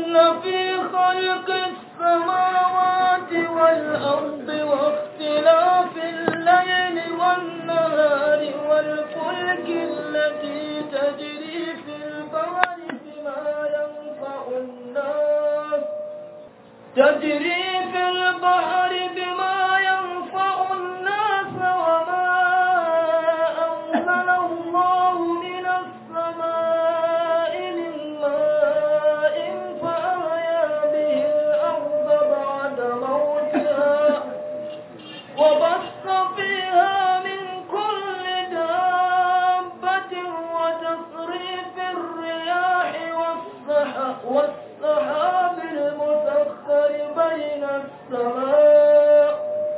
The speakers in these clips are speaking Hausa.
إن في خلق السماوات والأرض واختلاف الليل والنهار والفلك التي تجري في البحر بما ينفع الناس تجري في البحر بما ينفع الناس وما أنزل الله من السماء من ماء فأحيا به الأرض بعد موتها وبث فيها من كل دابة وتصريف الرياح والسحاب والسحاب المسخر بين السماء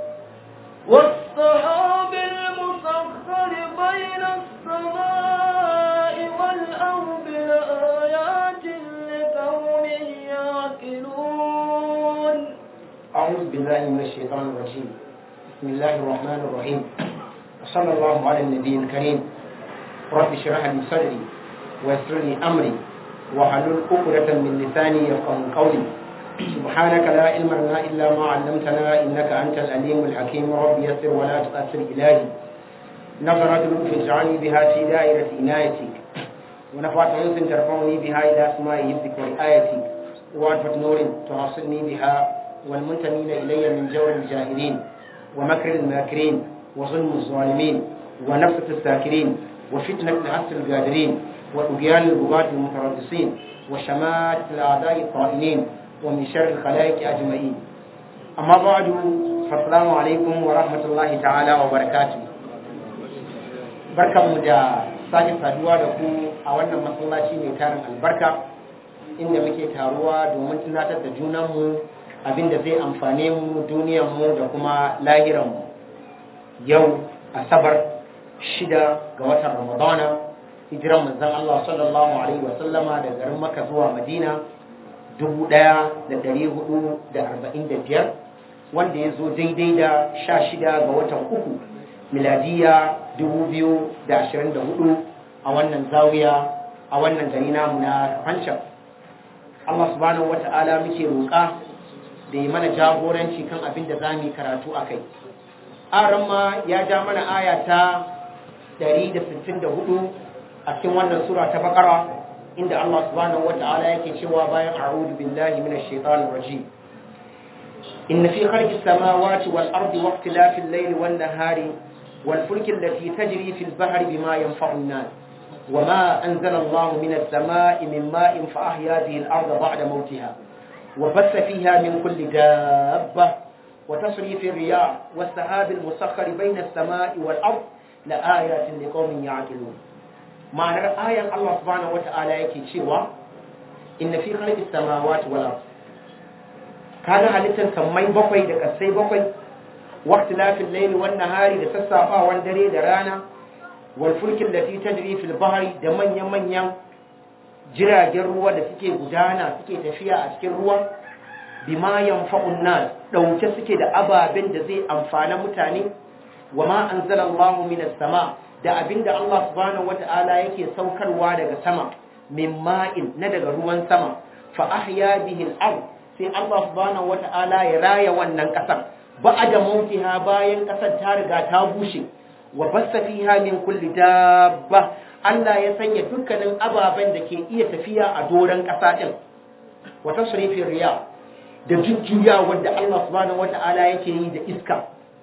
والسحاب المسخر بين السماء والأرض لآيات لقوم يعقلون أعوذ بالله من الشيطان الرجيم بسم الله الرحمن الرحيم وصلى الله على النبي الكريم رب اشرح لي صدري ويسر لي أمري وحلل عقدة من لساني يفقه قولي سبحانك لا علم لنا إلا ما علمتنا إنك أنت العليم الحكيم رب يسر ولا تؤثر إلهي نظرة لطف اجعلني بها في دائرة عنايتك ونفعت أنس ترفعني بها إلى أسماء حفظك وآيتك وعرفة نور توصلني بها والمنتمين إلي من جور الجاهلين ومكر الماكرين وظلم الظالمين ونفسة الساكرين وفتنة عسر القادرين وطغيان البغاة المتربصين وشماتة الأعداء الطائلين ومن شر الخلائق أجمعين أما بعد فالسلام عليكم ورحمة الله تعالى وبركاته barkanmu da sake saduwa da ku a wannan masallaci mai tarin albarka inda muke taruwa domin tunatar da junanmu abinda zai amfane mu duniyanmu da kuma lahiranmu yau asabar shida ga watan ramadana hijiran manzon Allah sallallahu alaihi wa sallama da garin Makka zuwa Madina 1445 wanda ya zo daidai da 16 ga watan uku miladiya 2024 a wannan zawiya a wannan gari namu na Hancan Allah subhanahu wata'ala muke roƙa da yi mana jagoranci kan abin da za mu yi karatu a kai aran ma ya ja mana aya ta 164 a cikin wannan sura ta bakara inda Allah subhanahu wata'ala yake cewa bayan a'udhu billahi minash shaitanir rajim inna fi khalqis samawati wal ardi wa ikhtilafil layli wan nahari wal fulki allati tajri fil bahri bima yanfa'u an-nas وما أنزل الله من السماء من ماء فأحيا به الأرض بعد موتها وبث فيها من كل دابة وتصريف الرياح والسحاب المسخر بين السماء والأرض لآيات لقوم يعقلون معنى آية الله سبحانه وتعالى يكي شوى إن في خلق السماوات والأرض كان halittar sammai bakwai da kasai bakwai waktilafin laili wan nahari da sassafawan dare da rana wal fulkin lati tajri fil bahri da manyan manyan jiragen ruwa da suke gudana suke tafiya a cikin ruwa bima yanfa'un nas dauke suke da ababen da zai amfana mutane wa ma anzalallahu minas sama da abinda Allah subhanahu wata'ala yake saukarwa daga sama min ma'in na daga ruwan sama fa ahya bihi al-ard sai Allah subhanahu wata'ala ya raya wannan kasar ba'da mautiha bayan kasar ta riga ta bushe wa bassa fiha min kulli dabba Allah ya sanya dukkanin ababen da ke iya tafiya a doron kasa din wa tasrifir riya da jujjuya wanda Allah subhanahu wata'ala yake yi da iska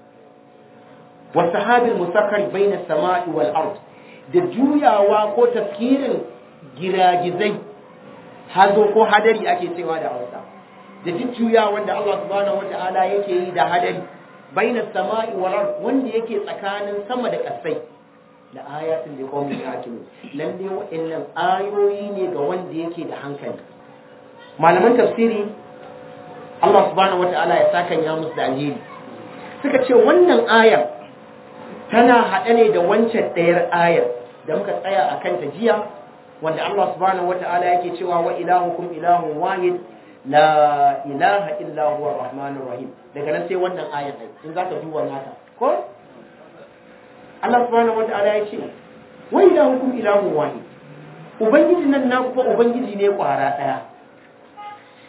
wasahabil musakkar baina sama'i wal ard da juyawa ko tafkirin giragizai hazo ko hadari ake cewa da Hausa da jujjuya wanda Allah subhanahu wata'ala yake yi da hadari baina sama'i wal ard wanda yake tsakanin sama da ƙasai da ayatin da qaumin yaqilun lalle wa'annan ayoyi ne ga wanda yake da hankali malaman tafsiri Allah subhanahu wata'ala ya saka ya musu da alheri suka ce wannan ayar tana haɗe ne da wancan ɗayar ayar da muka tsaya a kanta jiya wanda Allah subhanahu wata'ala yake cewa wa ilahukum ilahun wahid la ilaha illa huwa rahmanur rahim daga nan sai wannan ayar ɗin in za ka duba naka ko Allah subhanahu wata'ala ya ce wa ilahukum ilahun wahid ubangiji nan na kuma ubangiji ne kwara ɗaya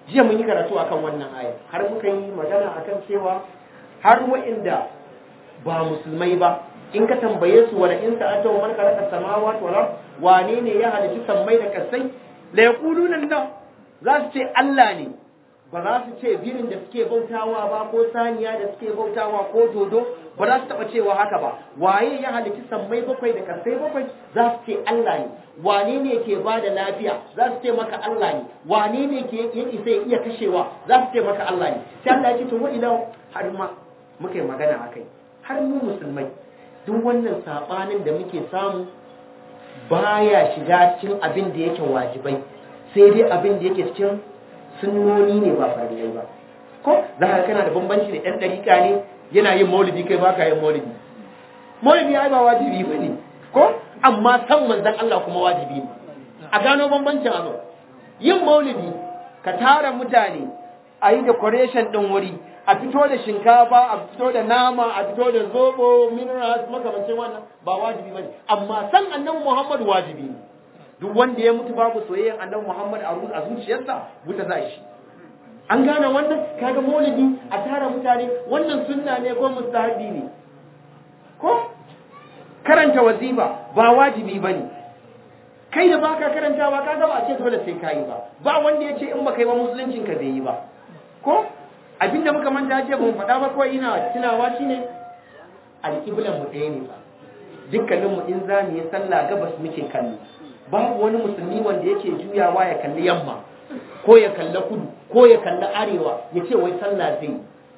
jiya mun yi karatu akan wannan aya har muka yi magana akan cewa har wa'inda ba musulmai ba in ka tambaye su wala in sa'ata man khalaqa samawati wal ard wane ne ya halitta sammai da kasai la yaquluna Allah za su ce Allah ne ba za su ce birin da suke bautawa ba ko saniya da suke bautawa ko dodo ba za su taba cewa haka ba waye ya halitta sammai bakwai da kasai bakwai za su ce Allah ne wane ne ke ba da lafiya za su ce maka Allah ne wane ne ke ya isa ya iya kashewa za su ce maka Allah ne sai Allah ya ce to wa ila har ma muka yi magana akai har mu musulmai duk wannan sabanin da muke samu baya shiga cikin abin da yake wajibai sai dai abin da yake cikin sunnoni ne ba farillai ba ko za ka kana da bambanci da ɗan ɗariƙa ne yana yin maulidi kai baka yin maulidi maulidi ai ba wajibi ba ne ko amma san manzon Allah kuma wajibi ne a gano bambancin abu yin maulidi ka tara mutane a yi decoration ɗin wuri a fito da shinkafa a fito da nama a fito da zobo minerals makamancin wannan ba wajibi bane amma san annabi Muhammad wajibi ne duk wanda ya mutu babu soyayyen annabi Muhammad a zuciyarsa wuta za shi an gane wannan kaga maulidi a tara mutane wannan sunna ne ko mustahabi ne ko karanta wazifa ba wajibi bane kai da baka karantawa kaga ba a ce dole sai kayi ba ba wanda ya ce in baka yi ba musuluncin ka bai yi ba ko abinda muka manta jiya ba mu faɗa ba kawai ina tunawa shine alƙiblan mu ɗaya ne ba dukkanin mu in zamu yi sallah gabas muke kallo babu wani musulmi wanda yake juyawa ya kalli yamma ko ya kalli kudu ko ya kalli arewa ya ce wai sallah zai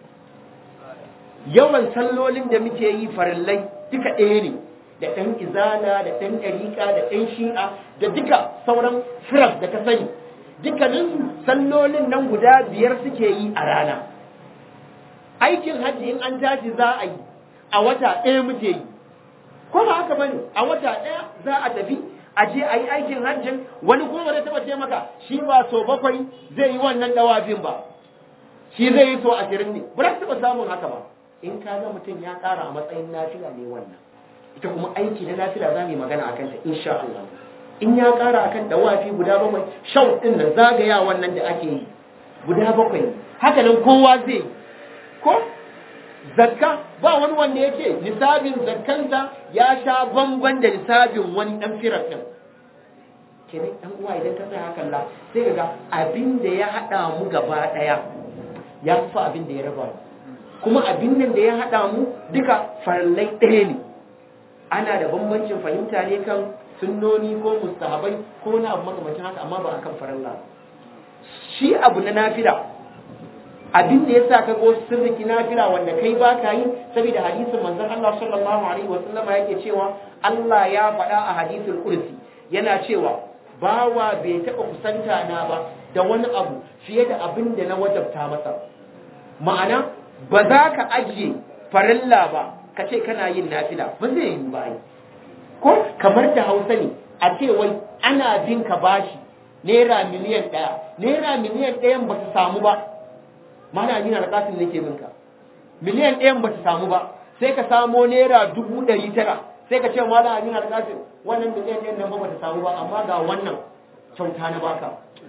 yawan sallolin da muke yi farillai duka ɗaya ne da ɗan izala da ɗan ɗariƙa da ɗan shi'a da duka sauran firas da ka sani dukkaninsu sallolin nan guda biyar suke yi a rana aikin hajji in an tashi za a yi a wata ɗaya muke yi ko ba haka bane a wata ɗaya za a tafi a je a yi aikin hajjin wani kuma ba zai taɓa ce maka shi ba so bakwai zai yi wannan ɗawafin ba shi zai yi so ashirin ne ba za taɓa samun haka ba in ka ga mutum ya ƙara a matsayin nafila ne wannan ita kuma aiki na nafila za mu yi magana a kanta insha Allah in ya ƙara akan dawafi guda bakwai shau ɗin nan zagaya wannan da ake yi guda bakwai haka nan kowa zai ko zakka ba wani wanda ya ce nisabin zakkansa ya sha bamban da nisabin wani ɗan firar ɗin kenan ɗan uwa idan ka tsaya hakan la sai ka ga abin da ya haɗa mu gaba ɗaya ya fi abin da ya raba mu kuma abin nan da ya haɗa mu duka farallai ɗaya ne ana da bambancin fahimta ne kan sunnoni ko mustahabai ko na abu makamancin haka amma ba akan faralla shi abu na nafila abin da yasa ka go sirriki nafila wanda kai ba ka yi saboda hadisin manzon Allah sallallahu alaihi wasallam yake cewa Allah ya faɗa a hadisul kursi yana cewa bawa bai taɓa kusanta na ba da wani abu fiye da abin da na wajabta masa ma'ana ba za ka ajiye farilla ba ka ce kana yin nafila ba zai yi ba ko kamar da hausa ne a ce wai ana bin ka bashi naira miliyan ɗaya naira miliyan ɗayan ba ta samu ba mana ni na kasin nake bin ka miliyan ɗayan ba ta samu ba sai ka samo naira dubu ɗari tara sai ka ce mala amin alƙasin wannan miliyan ɗayan nan ba ta samu ba amma ga wannan kyauta na baka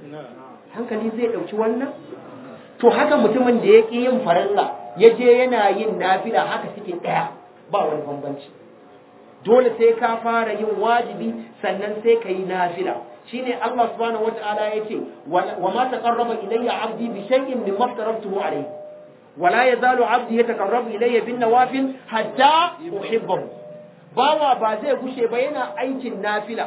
hankali zai ɗauki wannan to haka mutumin da ya ƙi yin farilla ya je yana yin nafila haka suke ɗaya ba wani bambanci dole sai ka fara yin wajibi sannan sai ka yi nafila shine Allah subhanahu wata'ala yace wa ma taqarraba ilayya 'abdi bi shay'in mimma aftaratuhu alayhi wa la yazalu 'abdi yataqarrabu ilayya bin nawafil hatta uhibbahu bawa ba zai gushe ba yana aikin nafila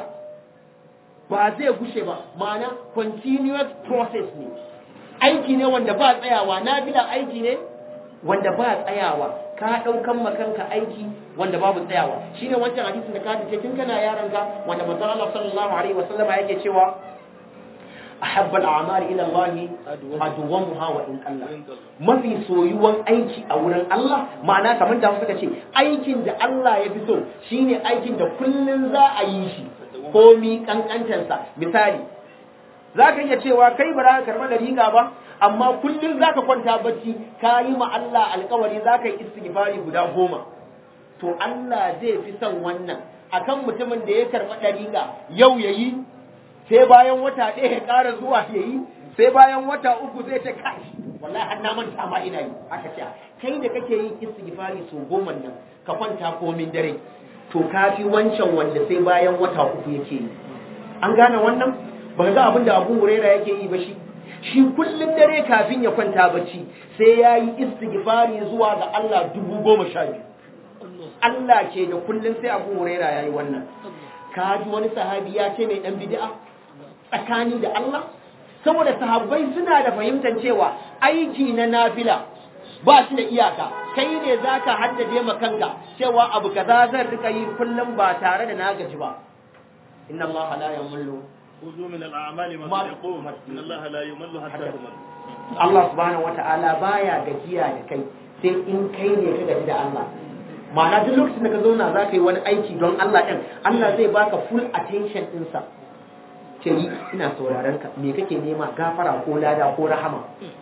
ba zai gushe ba ma'ana continuous process ne aiki ne wanda ba tsayawa nafila aiki ne wanda ba tsayawa ka ɗaukan makanka aiki wanda babu tsayawa shi ne wancan hadisin da ka ce tun kana yaron ka wanda manzon Allah sallallahu alaihi wasallam yake cewa ahabba al-a'mal ila Allah adwamuha wa in qalla mafi soyuwan aiki a wurin Allah ma'ana kamar da suka ce aikin da Allah ya fi so shine aikin da kullun za a yi shi komi kankantarsa misali za ka iya cewa kai ba za ka karɓa da riga ba amma kullum za ka kwanta bacci ka yi ma Allah alkawari za ka yi istighfari guda goma to Allah zai fi son wannan akan mutumin da ya karɓa ɗariƙa yau ya yi sai bayan wata ɗaya ya ƙara zuwa ya yi sai bayan wata uku zai ce kai wallahi har na manta ma ina yi aka ce kai da kake yin istighfari so goma nan ka kwanta komin dare to kafi wancan wanda sai bayan wata uku yake yi an gane wannan ba ga abin da Abu Huraira yake yi ba shi shi kullum dare kafin ya kwanta bacci sai ya yi istighfari zuwa ga Allah dubu goma sha biyu Allah ke da kullum sai Abu Huraira ya yi wannan ka ji wani sahabi ya ce mai dan bid'a tsakani da Allah saboda sahabbai suna da fahimtar cewa aiki na nafila ba shi da iyaka kai ne zaka haddace ma kanka cewa abu kaza zan rika yi kullum ba tare da na gaji ba inna Allah la yamullu خذوا من الأعمال ما تقوم إن الله لا يمل حتى تمل Allah subhanahu wata'ala baya gajiya da kai sai in kai ne ka gaji da Allah ma'ana duk lokacin da ka zauna za ka yi wani aiki don Allah ɗin Allah zai baka full attention ɗinsa ce yi ina sauraron ka me kake nema gafara ko lada ko rahama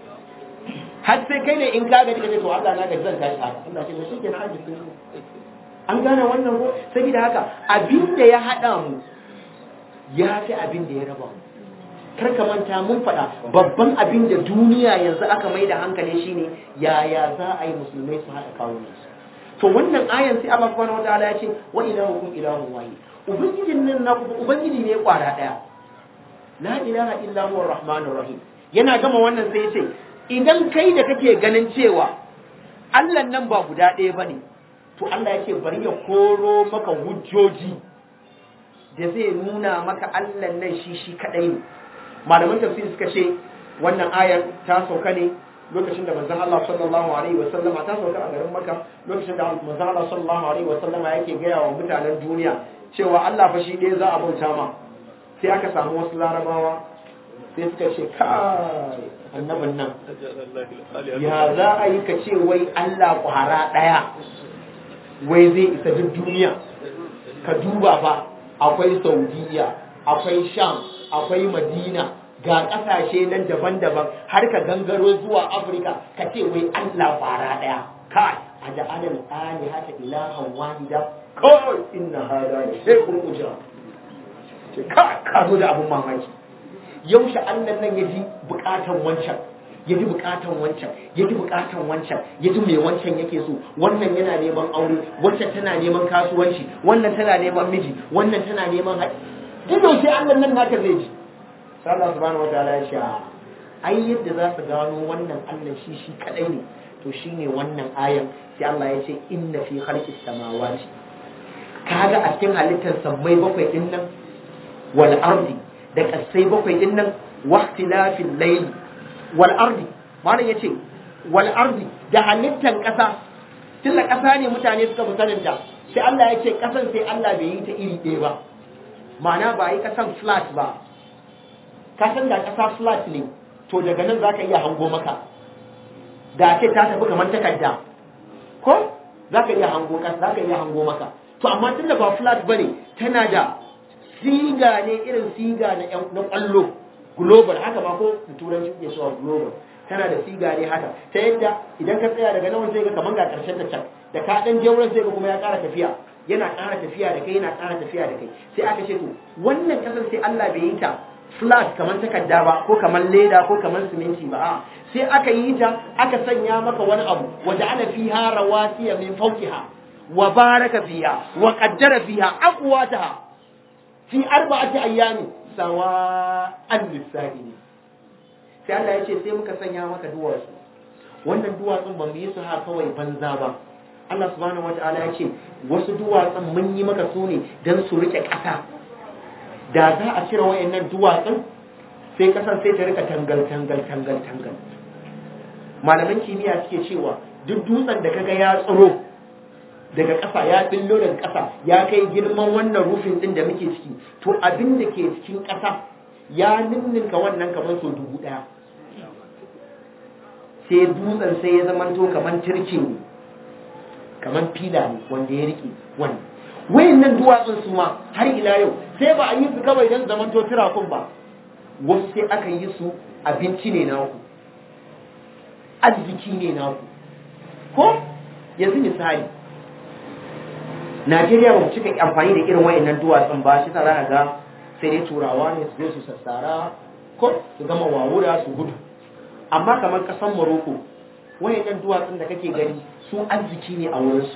har sai kai ne in ka gaji ka ce to Allah na gaji zan tashi haka Allah ce to shi kenan aji sun an gane wannan ko saboda haka abin da ya haɗa mu ya fi abin da ya raba mu kar ka manta mun faɗa babban abin da duniya yanzu aka mai da hankali shine yaya za a yi musulmai su haɗa kawo su to wannan ayan sai Allah subhanahu wataala ya ce wa ilahukum ilahun wahid ubangijin nan na ubangiji ne kwara daya la ilaha illa huwa rahmanur rahim yana gama wannan sai ya ce idan kai da kake ganin cewa Allah nan ba guda ɗaya bane to Allah ya ce bari ya koro maka hujjoji da zai nuna maka Allah nan shi shi kadai ne malaman tafsir suka ce wannan ayar ta sauka ne lokacin da manzon Allah sallallahu alaihi wa sallama ta sauka a garin Makka lokacin da manzon Allah sallallahu alaihi wa sallama yake gaya wa mutanen duniya cewa Allah fa shi ɗaya za a bauta ma sai aka samu wasu larabawa sai suka ce kai annabin nan ya za a yi ka ce wai Allah kwara ɗaya wai zai isa duk duniya ka duba fa akwai Saudiya akwai Sham akwai Madina ga ƙasashe nan daban-daban har ka gangaro zuwa Afirka ka ce wai Allah fara ɗaya kai a da alal ali hata ilahan wahida kawai inna hada ne sai kun uja ce kai ka zo da abun mamaki yaushe Allah nan ya ji bukatan wancan ya ji bukatan wancan ya ji bukatan wancan ya ji mai wancan yake so wannan yana neman aure wancan tana neman kasuwanci wannan tana neman miji wannan tana neman haɗi duk sai Allah nan naka zai ji sai Allah subhanahu wataala ya ce ai yadda za su gano wannan Allah shi shi kadai ne to shine wannan ayan sai Allah ya ce inna fi khalqis samawati kaga a cikin halittar sammai bakwai din nan wal ardi da kasai bakwai din nan waqtilafil layl wal ardi malam yace wal ardi da halittar kasa tunda kasa ne mutane suka fi sanin da sai Allah ya ce kasan sai Allah bai yi ta iri ɗaya ba ma'ana ba yi kasan flat ba kasan da kasa flat ne to daga nan zaka iya hango maka da ce ta tafi kamar takarda ko zaka iya hango kasa zaka iya hango maka to amma tunda ba flat bane tana da siga ne irin siga na na kwallo global haka ma ko da turanci ke cewa global tana da siga ne haka ta yadda idan ka tsaya daga nan sai ga kaman ga karshen ta can da ka dan je wurin sai ga kuma ya ƙara tafiya yana ƙara tafiya da kai yana ƙara tafiya da kai sai aka ce to wannan kasar sai Allah bai yi ta flat kamar takarda ba ko kamar leda ko kamar siminti ba a sai aka yi ta aka sanya maka wani abu wa ja'ala fiha rawasiya min fawqiha wa baraka fiha wa qaddara fiha aqwataha fi arba'ati ayyami sawa'an lisa'ili sai Allah ya ce sai muka sanya maka duwatsu wannan duwatsun ba mu yi su ha kawai banza ba Allah subhanahu wata'ala ya ce wasu duwatsun mun yi maka su ne don su rike ƙasa da za a cire wayannan duwatsun sai ƙasar sai ta rika tangal tangal tangal tangal malaman kimiyya suke cewa duk dutsen da kaga ya tsiro daga ƙasa ya billo daga ƙasa ya kai girman wannan rufin din da muke ciki to abin da ke cikin ƙasa ya ninninka wannan kamar so dubu ɗaya sai dutsen sai ya zamanto kamar turke ne kamar fila ne wanda ya riƙe wannan wayannan duwatsun su ma har ila yau sai ba a yi su kawai don zamanto tirakun ba wasu sai aka yi su abinci ne naku arziki ne naku ko yanzu misali Najeriya ba mu cika amfani da irin wayannan duwatsun ba shi sa za ga sai dai turawa ne su je su sassara ko su gama wawura su gudu amma kamar kasan Morocco wayannan duwatsun da kake gani su arziki ne a wurinsu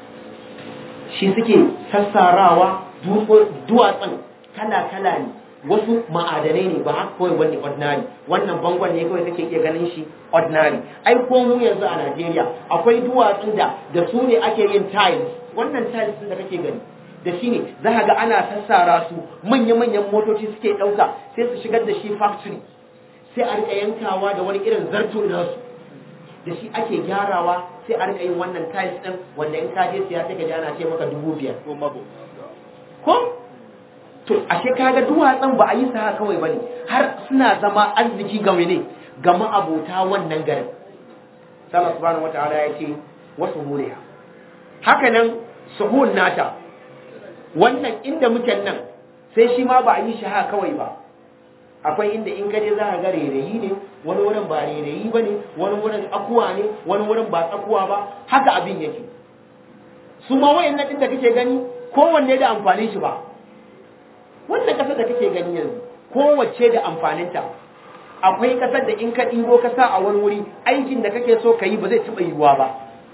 shi suke sassarawa duwatsun kala-kala ne wasu ma'adanai ne ba haka kawai wani ordinary wannan bangon ne kawai kake iya ganin shi ordinary ai ko mu yanzu a Najeriya akwai duwatsun da da su ne ake yin tiles wannan tiles da kake gani da shi ne za ga ana sassara su manya-manyan motoci suke ɗauka sai su shigar da shi factory sai a rika yankawa da wani irin zarto nasu da shi ake gyarawa sai a rika yin wannan tiles din wanda in ka je siya sai ka ji ana ce maka dubu biyar ko mabo ko to ashe kaga duwatsun ba a yi sa kawai bane har suna zama arziki ga ne ga ma'abota wannan garin Allah subhanahu wataala ya ce wasu huriya haka nan suhun nata wannan inda muke nan sai shi ma ba a yi shi haka kawai ba akwai inda in kaje za ka ga rairayi ne wani wurin ba rairayi ba ne wani wurin tsakuwa ne wani wurin ba tsakuwa ba haka abin yake su ma wayannan din da kake gani kowanne da amfanin shi ba wannan kasar da kake gani yanzu kowace da amfaninta akwai kasar da in ka ɗibo ka sa a wani wuri aikin da kake so ka yi ba zai taɓa yiwuwa ba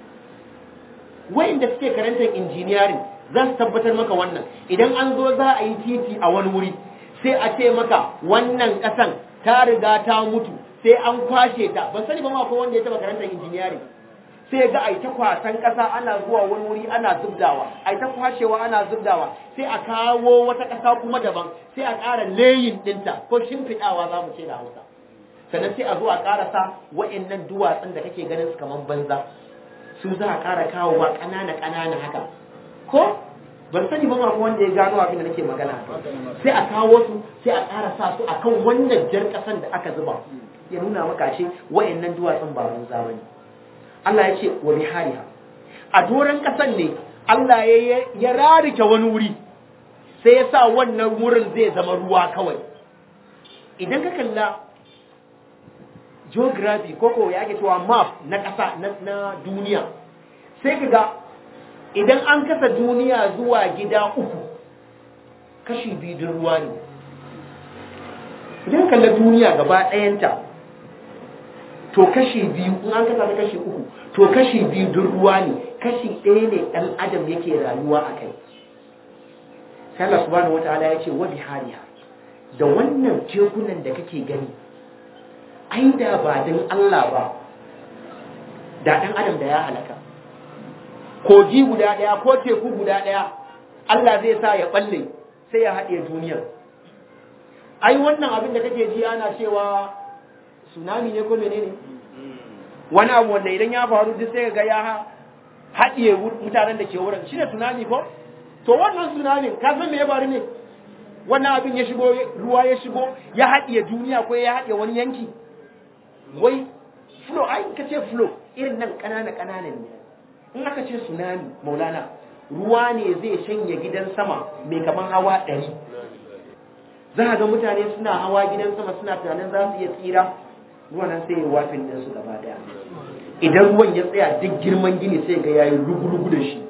wayanda suke karantar injiniyarin za su tabbatar maka wannan idan an zo za a yi titi a wani wuri sai a ce maka wannan ƙasan ta riga ta mutu sai an kwashe ta ban sani ba ma ko wanda ya taɓa karantar injiniyarin sai ga ai ta kwasan ƙasa ana zuwa wani wuri ana zubdawa ai ta kwashewa ana zubdawa sai a kawo wata ƙasa kuma daban sai a ƙara layin ɗinta ko shimfiɗawa za mu ce da hausa sannan sai a zo a ƙarasa wa'annan duwatsun da kake ganin su kamar banza su za a ƙara kawowa ƙanana ƙanana haka ko ban sani ba ma ko wanda ya gano abin da nake magana sai a kawo su sai a ƙara sa su akan wannan jar ƙasan da aka zuba ya nuna maka shi wa'annan duwatsun ba banza bane Allah ya ce wa bihariha a doron ƙasan ne Allah ya ya rarike wani wuri sai ya sa wannan wurin zai zama ruwa kawai idan ka kalla geography koko ya ake cewa map na ƙasa na duniya sai ka ga idan an kasa duniya zuwa gida uku kashi biyu din ruwa ne idan kalla duniya gaba ɗayanta to kashi biyu in an kasa ta kashi uku to kashi biyu din ruwa ne kashi ɗaya ne ɗan adam yake rayuwa a kai sai Allah subhanahu wataala ya ce wa bihariha da wannan tekunan da kake gani ai da ba din Allah ba da ɗan adam da ya halaka kogi guda ɗaya ko teku guda ɗaya Allah zai sa ya balle sai ya haɗe duniyar ai wannan abin da kake ji ana cewa tsunami ne ko menene wani abu wanda idan ya faru duk sai ga ya haɗiye mutanen da ke wurin shi ne tsunami ko to wannan tsunami ka san me ya faru ne wannan abin ya shigo ruwa ya shigo ya haɗiye duniya ko ya haɗiye wani yanki wai flow ai ka ce flow irin nan ƙanana ƙanana ne in aka ce tsunami maulana ruwa ne zai shanye gidan sama mai kaman hawa ɗari za a ga mutane suna hawa gidan sama suna tunanin za su iya tsira ruwan nan sai ya wafin ɗinsu gaba ɗaya idan ruwan ya tsaya duk girman gini sai ga yayi rugu-rugu da shi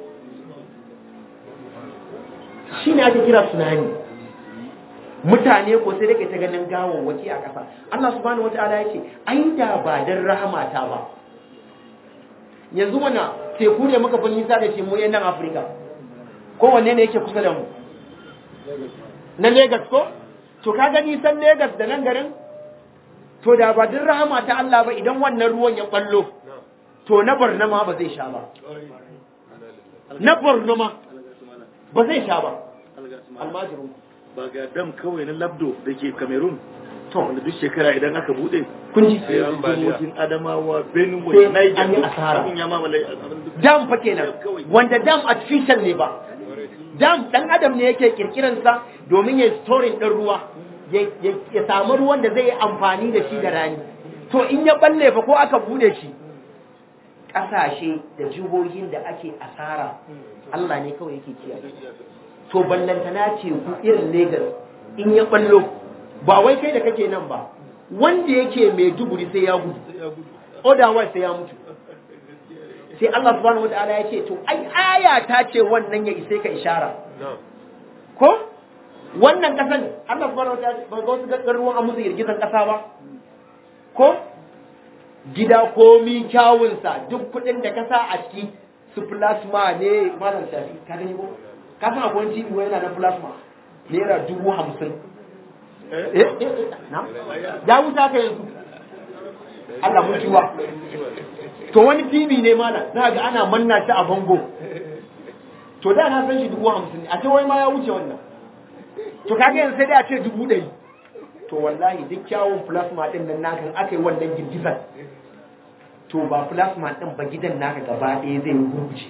shi ne ake kira tsunami mutane ko sai dake ta ganin gawawwaki a ƙasa Allah subhanahu wataala ya ce ai da ba dan rahamata ba yanzu mana teku ne muka fi nisa da shi mu nan Afirka kowanne ne yake kusa da mu na Lagos ko to ka ga nisan Lagos da nan garin to da ba din rahama ta Allah ba idan wannan ruwan ya ballo to na Borno ma ba zai sha ba na Borno ma ba zai sha ba almajirin ba ga dam kawai na labdo da ke cameroon to wanda duk shekara idan aka bude kun ji sai an jihohin adamawa benue Sai niger an yi duk asara. abin ya mamaye abin duk dam fa kenan wanda dam artificial ne ba dam dan adam ne yake kirkiran sa domin ya storing din ruwa ya ya- ya samu ruwan da zai yi amfani da shi da rani to in ya balle fa ko aka bude shi kasashe da jihohin da ake asara Allah ne kawai yake kiyaye to ballantana ce ku irin Lagos in ya ballo ba wai kai da kake nan ba wanda yake mai duguri sai ya gudu otherwise sai ya mutu sai Allah subhanahu wataala ya ce to ai aya ta ce wannan ya isai ka ishara ko wannan kasan Allah subhanahu wataala ba ga wasu garuruwan an musu girgizan kasa ba ko gida komi kyawunsa duk kuɗin da ka sa a ciki su plasma ne malam shafi ka gani ko ka san akwai TV wai yana na plasma naira dubu hamsin eh eh eh, na ya wuta ka yanzu Allah mun ciwa to wani TV ne malam za ga ana manna shi a bango to da na san shi dubu hamsin ne a ce wai ma ya wuce wannan to kaga yanzu sai dai a ce dubu ɗari to wallahi duk kyawun plasma ɗin nan naka aka yi wannan girgizar to ba plasma ɗin ba gidan naka gaba ɗaya zai gurguje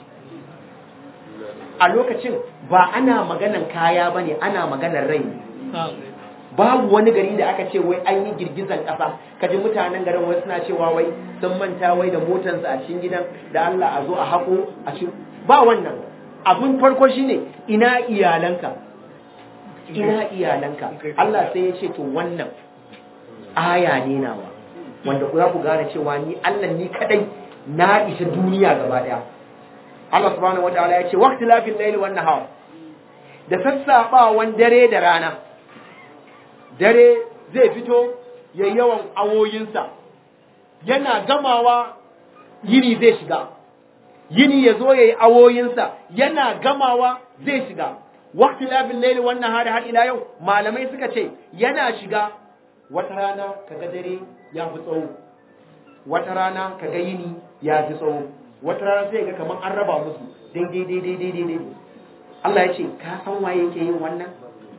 a lokacin ba ana maganan kaya ba ne ana maganan rai ne babu wani gari da aka ce wai an yi girgizan ƙasa kaji mutanen garin wai suna cewa wai sun manta wai da motansu a cikin gidan da Allah a zo a haƙo a ci ba wannan abin farko shine ina iyalanka ina iyalanka Allah sai ya ce to wannan aya ne nawa wanda ku za ku gane cewa ni Allah ni kadai na isa duniya gaba daya Allah subhanahu wataala ya ce waqti lafil layli wan nahar da sassaɓawan dare da rana dare zai fito ya yawan awoyinsa yana gamawa yini zai shiga yini ya zo ya yi awoyinsa yana gamawa zai shiga wakti labin laili wannan hari har ila yau malamai suka ce yana shiga wata rana kaga dare ya fi tsawo wata rana kaga yini ya fi tsawo wata rana sai ga kamar an raba musu daidai daidai daidai daidai Allah ya ce ka san waye yake yin wannan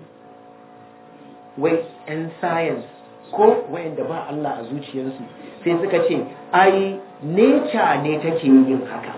wai 'yan science ko wayanda ba Allah a zuciyarsu sai suka ce ai nature ne take yin haka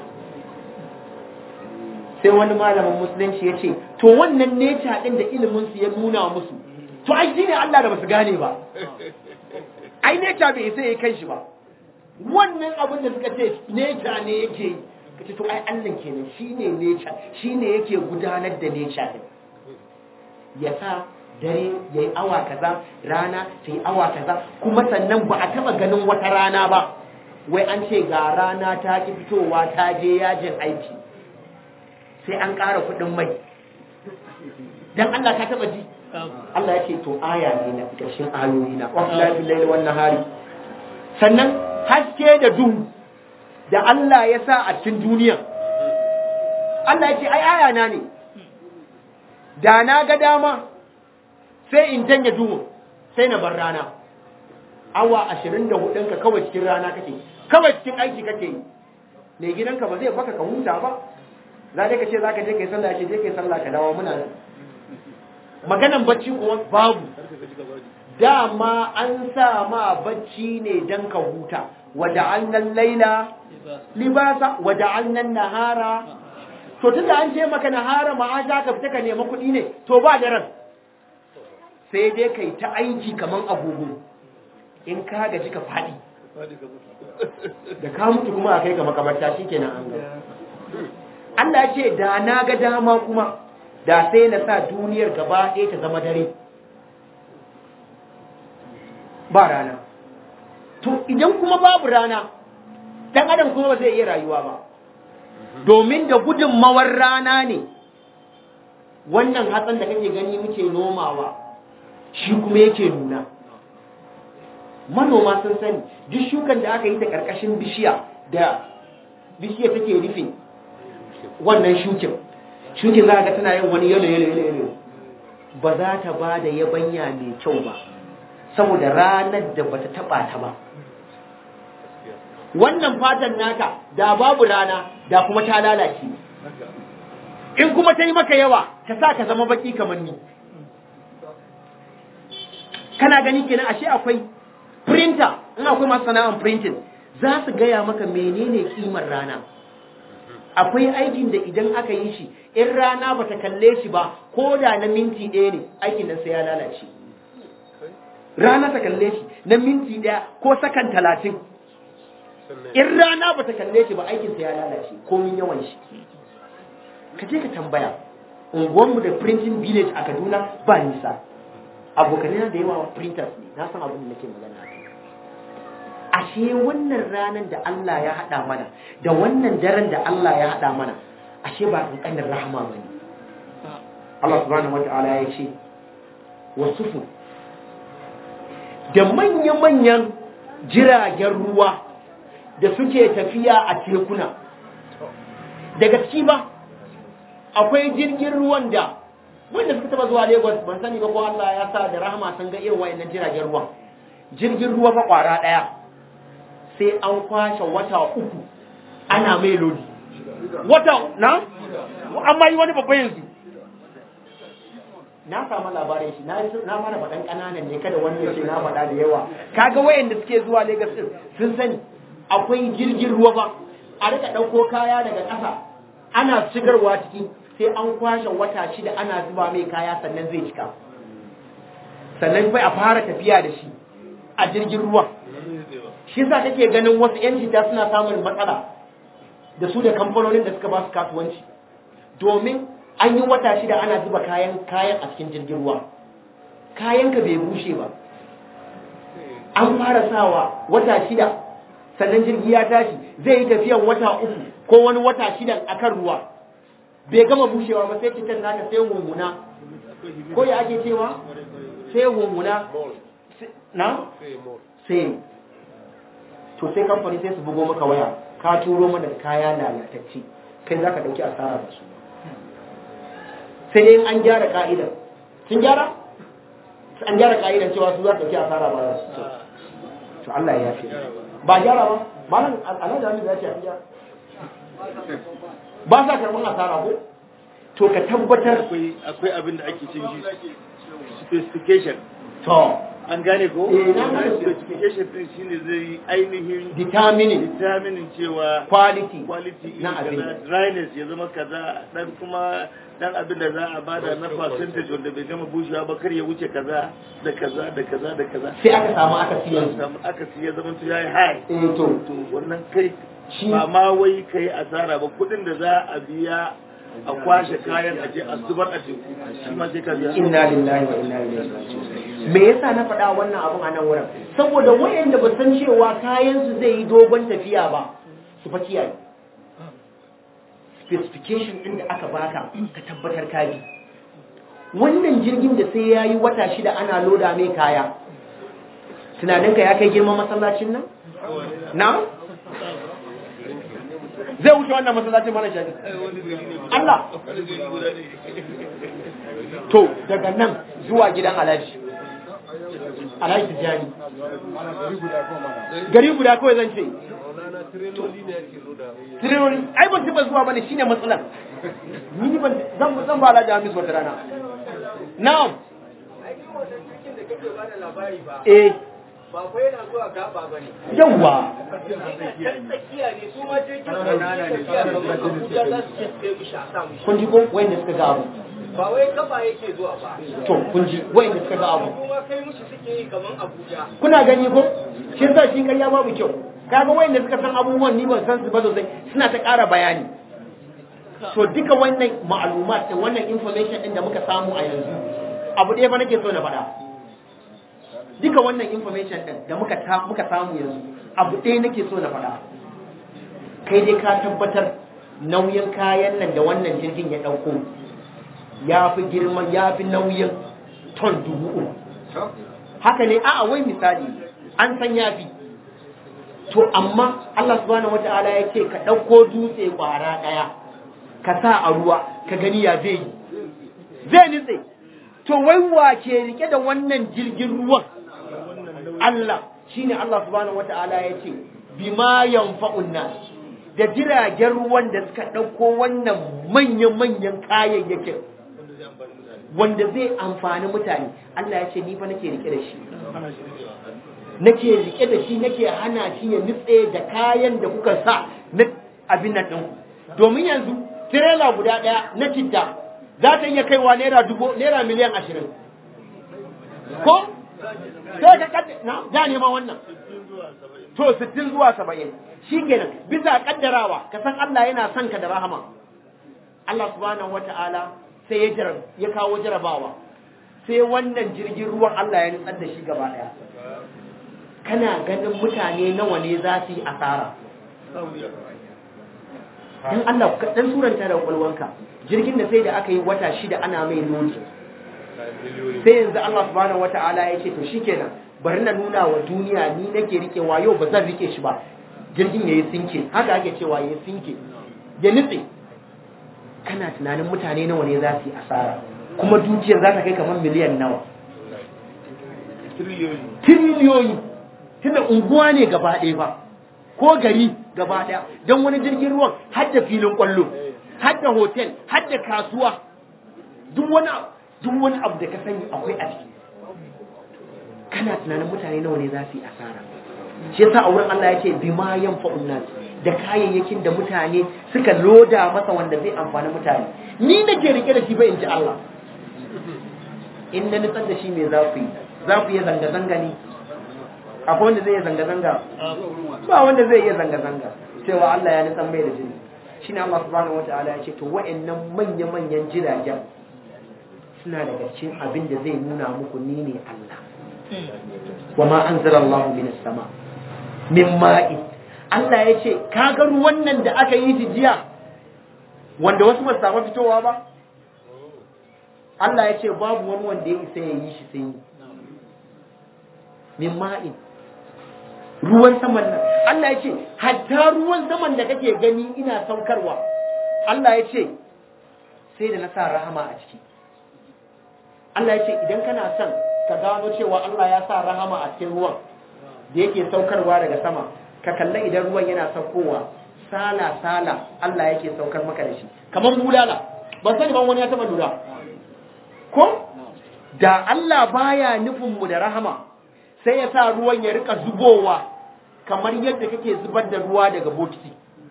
sai wani malamin musulunci ya ce to wannan nature din da ilimin su ya nuna musu to ai shine Allah da basu gane ba ai nature bai sai ya kai shi ba wannan abin da suka ce nature ne yake yi kace to ai Allah kenan shine nature shine yake gudanar da nature din ya sa dare ya yi awa kaza rana ta yi awa kaza kuma sannan ba a taba ganin wata rana ba wai an ce ga rana ta ki fitowa ta je yajin aiki sai an ƙara kuɗin mai dan Allah ka taba ji Allah ya ce to aya ne na ƙarshen ayoyi na wallahi billahi wannan hari sannan haske da duhu da Allah ya sa a cikin duniya Allah ya ce ai aya na ne da na ga dama sai in janye duhun sai na bar rana awa ashirin da hudunka kawai cikin rana kake kawai cikin aiki kake yi mai gidanka ba zai baka ka huta ba za ka ce za ka je kai sallah ce je kai sallah ka dawo muna nan maganan bacci kuwa babu dama an sa ma bacci ne dan ka huta wada'annan laila libasa wada'annan nahara to tunda an ce maka nahara ma'aja ka fita ka nemi kuɗi ne to ba daren sai dai kai ta aiki kaman agogo in ka gaji ka faɗi da ka mutu kuma a kai ga makabarta shikenan an ga Allah ya ce da na ga dama kuma da sai na sa duniyar gaba ɗaya ta zama dare ba rana to idan kuma babu rana dan adam kuma ba zai iya rayuwa ba domin da gudunmawar rana ne wannan hatsan da kake gani muke nomawa shi kuma yake nuna manoma sun sani duk shukan da aka yi ta ƙarƙashin bishiya da bishiya take rufe wannan shukin shukin za ga tana yin wani yalo yalo yalo ba za ta ba da yabanya mai kyau ba saboda ranar da bata taba ta ba wannan fatan naka da babu rana da kuma ta lalace in kuma ta yi maka yawa ta sa ka zama baki kamar ni kana gani kenan ashe akwai printer in akwai masu sana'an printing za su gaya maka menene kimar rana akwai aikin da idan aka yi shi in rana bata kalle shi ba ko da na minti ɗaya ne aikin nan sai ya lalace rana ta kalle shi na minti ɗaya ko sakan talatin in rana bata kalle shi ba aikin sa ya lalace komin yawan shi ka je ka tambaya unguwanmu da printing village a kaduna ba nisa abokanai da yawa printers ne na san abin da nake magana ashe wannan ranar da Allah ya haɗa mana da wannan daren da Allah ya haɗa mana ashe ba ƙanƙanin rahama ba ne Allah subhanahu wa ta'ala ya ce wasufu da manya-manyan jiragen ruwa da suke tafiya a tekuna daga ciki ba akwai jirgin ruwan da wanda suka taba zuwa lagos ban sani ba ko allah ya sa da rahama sun ga irin wayannan jiragen ruwan jirgin ruwa fa kwara daya sai an kwashe wata uku ana mai lodi wata na amma yi wani babban yanzu na samu labarin shi na mana faɗan ƙananan ne kada wani ya ce na faɗa da yawa kaga wayanda suke zuwa Lagos din sun sani akwai jirgin ruwa ba a rika ɗauko kaya daga ƙasa ana shigarwa ciki sai an kwashe wata shida ana zuba mai kaya sannan zai cika sannan bai a fara tafiya da shi a jirgin ruwa shi yasa kake ganin wasu yan jita suna samun matsala da su da kamfanonin da suka ba su kasuwanci domin an yi wata shida ana zuba kayan kayan a cikin jirgin ruwa kayan ka bai bushe ba an fara sawa wata shida sannan jirgi ya tashi zai yi tafiyan wata uku ko wani wata shida akan ruwa bai gama bushewa ba sai cikin naka sai hummuna ko ya ake cewa sai hummuna na sai to sai kamfani sai su bugo maka waya ka turo mana kaya lalatacce kai za ka ɗauki asara da su sai dai an gyara ka'idar sun gyara an gyara ka'idar cewa su za su ɗauki asara ba su to Allah ya yafe ba gyara ba malam alhaji Hamid ya ce an gyara ba sa karɓar asara ko to ka tabbatar akwai abin da ake cin shi specification to an gane ko Eh, na gane. specification din shine zai ainihin determining determining cewa quality quality na iri abin. kaza dryness ya zama kaza dan kuma dan abin da za a bada na percentage wanda bai gama bushewa ba kar ya wuce kaza da kaza da kaza da kaza sai aka samu aka siyan su samu aka siya zaman to yayi high eh to to wannan kai Shi- ba ma wai kai asara ba kudin da za a biya a kwashe kayan a je a zubar a teku shi ma sai ka biya inna lillahi wa inna ilaihi raji'un me yasa na faɗa wannan abun a nan wurin saboda wayanda ba san cewa kayan su zai yi dogon tafiya ba su fa kiyaye specification din da aka baka ka tabbatar ka bi wannan jirgin da sai yayi wata shida ana loda mai kaya tunaninka ya kai girman masallacin nan na zai wuce wannan masallacin mana shafi Allah to daga nan zuwa gidan alhaji alhaji tijjani gari guda kawai zan ce tireloli ai ban taba zuwa bane shine matsalar ni ban zan zan ba alhaji hamis wata rana na'am eh ba fa yana zuwa gaba ba ne yawwa can tsakiya ne su ma jirgin tsakiya kamar abuja za su ce sai mishi a sa mishi kun ji ko wayanda suka ga abu ba wai gaba yake zuwa ba to kun ji wayanda suka ga abu kuma kai mishi suke yi kamar abuja kuna gani ko shi yasa shi ƙarya babu kyau kaga wayanda suka san abubuwan ni ban san su ba sosai suna ta ƙara bayani to duka wannan ma'lumat da wannan information din da muka samu a yanzu abu ɗaya fa nake so na faɗa duka wannan information din da muka ta muka samu yanzu abu ɗaya nake so na faɗa kai dai ka tabbatar nauyin kayan nan da wannan jirgin ya ɗauko ya fi girman ya fi nauyin ton dubu uku haka ne a'a wai misali an san ya fi to amma Allah subhanahu wata'ala ya ce ka ɗauko dutse ƙwara ɗaya ka sa a ruwa ka gani ya zai yi zai nitse to wai wa ke rike da wannan jirgin ruwan Allah shine Allah subhanahu wata'ala ya ce bima yanfa'un nas da jiragen ruwan da suka ɗauko wannan manyan-manyan kayayyakin wanda zai amfani mutane Allah ya ce ni fa nake rike da shi nake rike da shi nake hana shi ya nutse da kayan da kuka sa na abin nan ɗin domin yanzu tirela guda ɗaya na citta za ta iya kaiwa naira dubu naira miliyan ashirin ko sai ka kadda na ja neman wannan to sittin zuwa saba'in shi kenan bisa kaddarawa ka san Allah yana son ka da rahama Allah subhanahu wata'ala sai ya jarab ya kawo jarabawa sai wannan jirgin ruwan Allah ya nutsar da shi gaba daya kana ganin mutane nawa ne za su yi asara dan Allah ka dan suranta da kwalwanka jirgin da sai da aka yi wata shida ana mai lodi sai yanzu Allah subhanahu wata'ala ya ce to shikenan bari na nuna wa duniya ni nake rikewa yau ba zan rike shi ba jirgin yayi sinke haka ake cewa yayi sinke ya nutse kana tunanin mutane nawa ne za su yi asara kuma dukiyar za ta kai kamar miliyan nawa tiriliyoyi tunda unguwa ne gaba ɗaya ba ko gari gaba ɗaya don wani jirgin ruwan har da filin ƙwallo har da hotel har da kasuwa duk wani duk wani abu da ka sani akwai a ciki kana tunanin mutane nawa ne za su yi asara shi yasa a wurin Allah ya ce bima yanfa'un nas da kayayyakin da mutane suka loda masa wanda zai amfani mutane ni nake rike da shi ba in ji Allah in na nutsar da shi me za ku yi za ku yi zanga-zanga ne akwai wanda zai yi zanga-zanga ba wanda zai iya zanga-zanga cewa Allah ya nutsar mai da jini shi ne Allah subhanahu wa ta'ala ya ce to wa'annan manya-manyan jiragen suna daga cikin abin da zai nuna muku ni ne Allah wa ma anzala Allah min sama min ma'i Allah ya ce kaga ruwan nan da aka yi jiya wanda wasu ba su samu fitowa ba Allah ya ce babu wani wanda ya isa ya yi shi sai min ma'in ruwan saman nan Allah ya ce hatta ruwan saman da kake gani ina saukarwa Allah ya ce sai da na sa rahama a ciki Allah ya ce idan kana son ka gano cewa Allah ya sa rahama a cikin ruwan da yake saukarwa daga sama ka kalla idan ruwan yana saukowa sala sala Allah yake saukar maka da shi kamar bulala ban sani ban wani ya taba lura ko da Allah baya nufin mu da rahama sai ya sa ruwan ya rika zubowa kamar yadda kake zubar da ruwa daga bokiti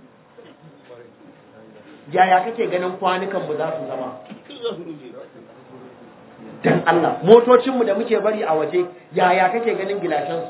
yaya kake ganin kwanukan mu za su zama dan Allah motocinmu da muke bari a waje yaya kake ganin gilashansu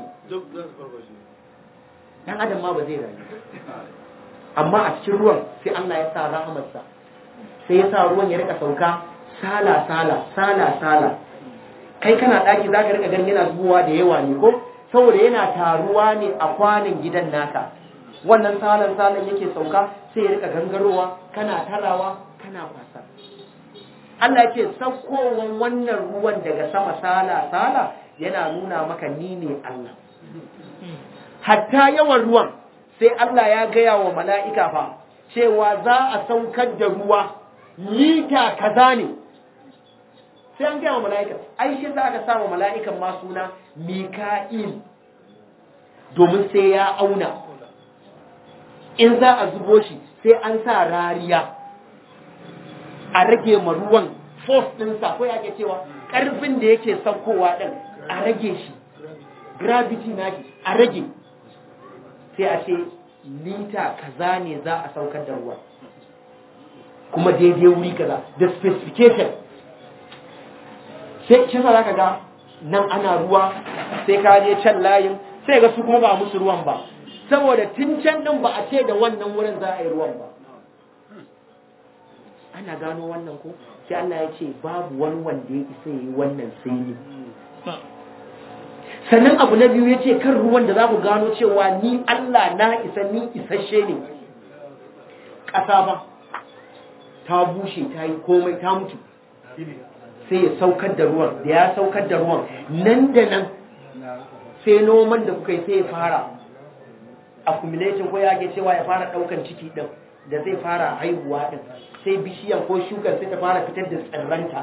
dan adam ma ba zai rayu amma a cikin ruwan sai Allah ya sa rahamarsa sai ya sa ruwan ya rika sauka sala sala sala sala kai kana daki zaka rika ganin yana zubowa da yawa ne ko saboda yana taruwa ne a kwanin gidan naka wannan salan salan yake sauka sai ya rika gangarowa kana tarawa kana kwasa Allah ce saukowan wannan ruwan daga sama sala sala yana nuna maka ni ne Allah hatta yawan ruwan sai Allah ya gaya wa mala'ika fa cewa za a saukar da ruwa lita kaza ne sai an gaya wa mala'ika ai shi za ka sa wa mala'ikan ma suna mika'il domin sai ya auna in za a zubo shi sai an sa rariya a rage ma ruwan force ɗinsa ko yake cewa ƙarfin da yake saukowa ɗin a rage shi gravity na shi a rage sai a ce lita kaza ne za a saukar da ruwa kuma daidai wuri kaza da specification sai shi za ka ga nan ana ruwa sai ka je can layin sai ga su kuma ba musu ruwan ba saboda tun can ɗin ba a ce da wannan wurin za a yi ruwan ba ana gano wannan ko sai Allah ya ce babu wani wanda ya isa yi wannan sai ni sannan abu na biyu ya ce kan ruwan da za ku gano cewa ni Allah na isa ni isasshe ne ƙasa ba ta bushe ta yi komai ta mutu sai ya saukar da ruwan da ya saukar da ruwan nan da nan sai noman da kuka yi sai ya fara accumulating ko ya ke cewa ya fara ɗaukan ciki ɗin da zai fara haihuwa ɗin sai bishiyan ko shukar sai ta fara fitar da tsirranta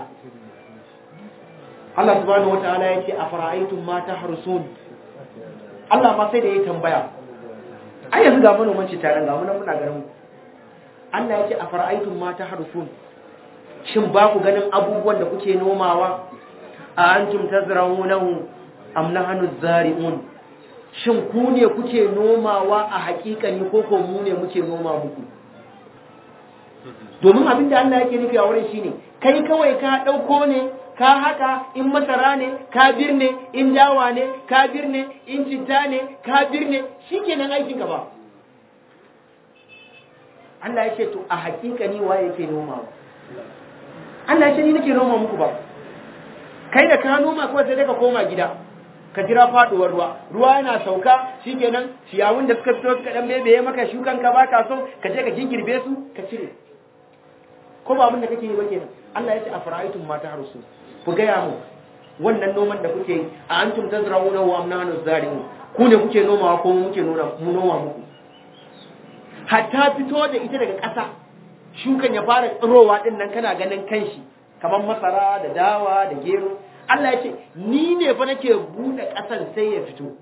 Allah subhanahu wataala ya ce a fara'aitun mata harsun Allah ma sai da ya tambaya ai yanzu ga manoman ci taron ga muna muna garin Allah ya ce a fara'aitun mata harsun shin ba ku ganin abubuwan da kuke nomawa a antum tazra'unahu am nahnu zari'un shin ku ne kuke nomawa a hakikani ko ko mu ne muke noma muku domin abin da Allah yake nufi a wurin shine kai kawai ka dauko ne ka haka in masara ne ka birne in dawa ne ka birne in citta ne ka birne shikenan aikin ka ba Allah ya ce to a hakika ni waye yake noma Allah ya ce ni nake noma muku ba kai da ka noma kawai sai ka koma gida ka jira faduwar ruwa ruwa yana sauka shikenan ciyawun da suka fito suka dan bebeye maka shukan ka baka so ka je ka gingirbe su ka cire ko ba abin da kake yi ba kenan Allah ya ce a fara'aitun mata harsu ku gaya mu wannan noman da kuke yi a antum tazra'una wa am nahnu zari'un ku ne kuke nomawa ko mu muke nuna mu noma muku hatta fito da ita daga ƙasa shukan ya fara tsirowa din nan kana ganin kanshi kamar masara da dawa da gero Allah ya ce ni ne fa nake buɗe ƙasan sai ya fito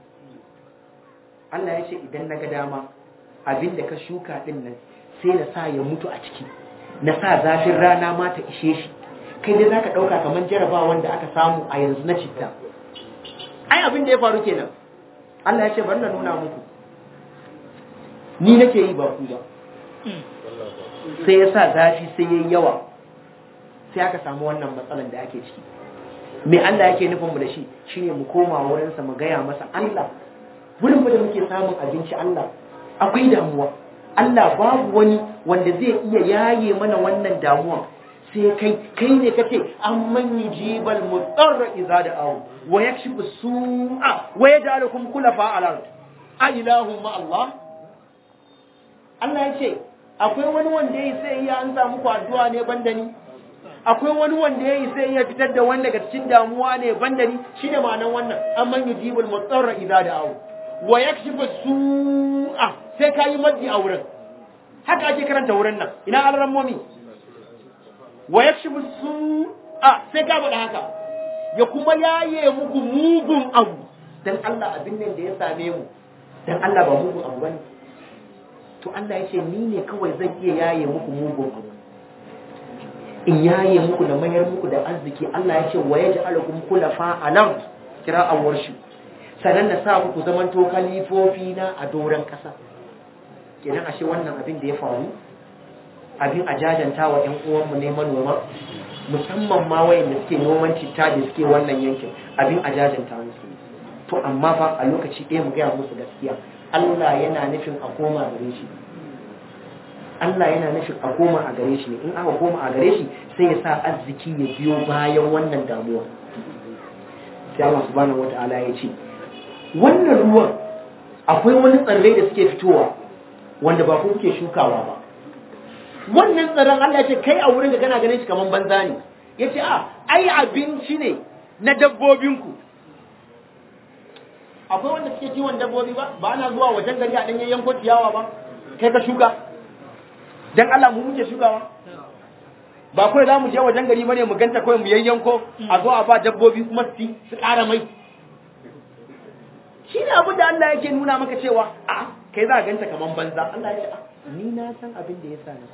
Allah ya ce idan na ga dama abin da ka shuka din nan sai na sa ya mutu a ciki na sa zafin rana ma ta ishe shi kai dai zaka ɗauka kamar jarabawa wanda aka samu a yanzu na citta ai abin da ya faru kenan Allah ya ce bari na nuna muku ni nake yi ba ku ba sai ya sa zafi sai ya yi yawa sai aka samu wannan matsalan da ake ciki me Allah yake nufin mu da shi shine mu koma wurinsa mu gaya masa Allah wurin da muke samun abinci Allah akwai damuwa Allah babu wani wanda zai iya yaye mana wannan damuwa sai kai kai ne kace amman yujibal mudarra idza da'u wa yakshifu su'a wa yaj'alukum khulafa al-ard a ilahu ma Allah Allah yace akwai wani wanda yayi sai ya an samu addu'a ne banda ni akwai wani wanda yayi sai ya fitar da wanda daga cikin damuwa ne banda ni shine ma'anar wannan amman yujibal mudarra idza da'u wa yakshifu su'a sai kayi maddi a wurin haka ake karanta wurin nan ina alrammomi wa yakshifu su'a sai ka faɗa haka ya kuma yaye muku mugun abu dan Allah abin nan da ya same mu dan Allah ba mugun abu bane to Allah ya ce ni ne kawai zan iya yaye muku mugun abu in yaye muku da mayar muku da arziki Allah ya ce wa yaj'alukum khulafa alam kira awar shi sannan na sa ku zamanto kalifofi na a doron kasa kenan ashe wannan abin da ya faru abin a jajanta wa ‘yan uwanmu ne manoma musamman ma wayanda suke noman citta da suke wannan yankin abin a jajanta musu to amma fa a lokaci ɗaya mu gaya musu gaskiya Allah yana nufin a koma gare shi Allah yana nufin a koma a gare shi ne in aka koma a gare shi sai ya sa arziki ya biyo bayan wannan damuwa sai Allah subhanahu wata'ala ya ce wannan ruwan akwai wani tsirrai da suke fitowa wanda ba ku kuke shukawa ba wannan tsaron Allah ce kai a wurin da kana ganin shi kaman banza ne ya ce a ai abinci ne na dabbobinku akwai wanda suke kiwon dabbobi ba ba ana zuwa wajen gari a ɗanyen yanko ciyawa ba kai ka shuka dan Allah mu muke shukawa ba kawai za mu je wajen gari bane mu ganta kawai mu yayyanko a zo a ba dabbobi kuma su su ƙara mai shi ne abin da Allah yake nuna maka cewa a kai za a ganta kaman banza Allah ya ce ni na san abin da ya sa na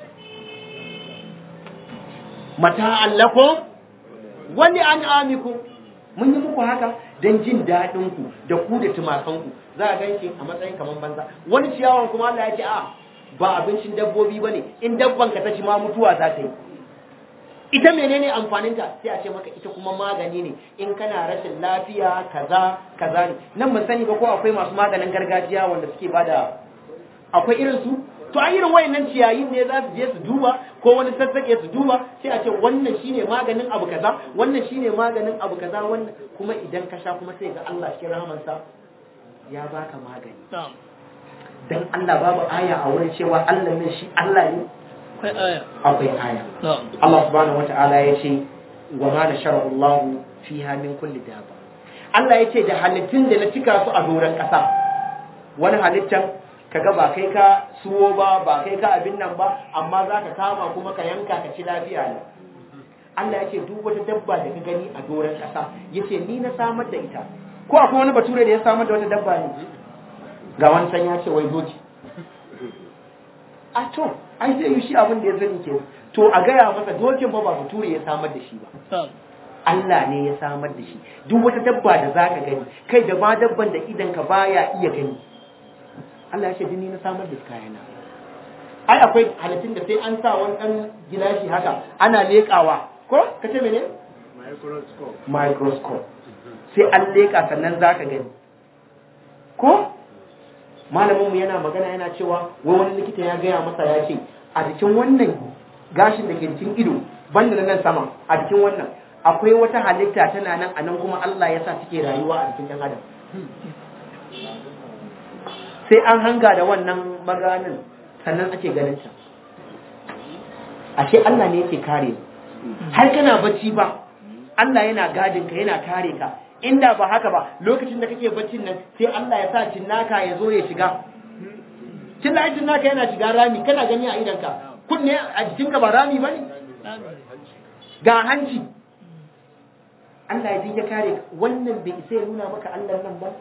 mata allakum wani an amiku mun yi muku haka don jin daɗin ku da ku da tumakan ku za a gan shi a matsayin kaman banza wani ciyawan kuma Allah ya ce a ba abincin dabbobi bane in dabban ka ta ci ma mutuwa za ta yi ita menene amfaninta sai a ce maka ita kuma magani ne in kana rashin lafiya kaza kaza ne nan mun sani ba ko akwai masu maganin gargajiya wanda suke bada akwai irin su to a irin wayannan ciyayin ne za su je su duba ko wani sassake su duba sai a ce wannan shine maganin abu kaza wannan shine maganin abu kaza wannan kuma idan ka sha kuma sai ga Allah cikin rahamansa ya baka magani dan Allah babu aya a wurin cewa Allah ne shi Allah ne akwai aya akwai aya Allah subhanahu wata'ala ya ce wa ma nashara Allah fiha min kulli daba Allah ya ce da halittun da na cika su a doron ƙasa wani halittan kaga ba kai ka suwo ba ba kai ka abin nan ba amma za ka kama kuma ka yanka ka ci lafiya ne Allah ya ce duk wata dabba da ka gani a doron ƙasa ya ce ni na samar da ita ko akwai wani bature da ya samar da wata dabba ne ga wani san ya ce wai doki a to ai zai yi shi abin da ya sani ke to a gaya masa dokin ba ba bature ya samar da shi ba Allah ne ya samar da shi duk wata dabba da zaka gani kai da ba dabban da idan ka baya iya gani Allah ya ce ni na samar da kayana ai akwai halittun da sai an sa wani dan gilashi haka ana lekawa ko ka ce mene microscope microscope sai an leka sannan zaka gani ko malaminmu yana magana yana cewa wai wani likita ya gaya masa ya ce a jikin wannan gashin da ke cikin ido banda na nan sama a jikin wannan akwai wata halitta tana nan a nan kuma Allah ya sa suke rayuwa a jikin ɗan adam sai an hanga da wannan maganin sannan ake ganin ta ashe Allah ne yake kare har kana bacci ba Allah yana gadin ka yana kare ka inda ba haka ba lokacin da kake baccin nan sai Allah ya sa cinnaka ya zo ya shiga cinnaka cinnaka yana shiga rami kana gani a idanka kunne a jikinka ba rami bane ga hanci Allah ya ya kare ka wannan bai isa ya nuna maka Allah nan ba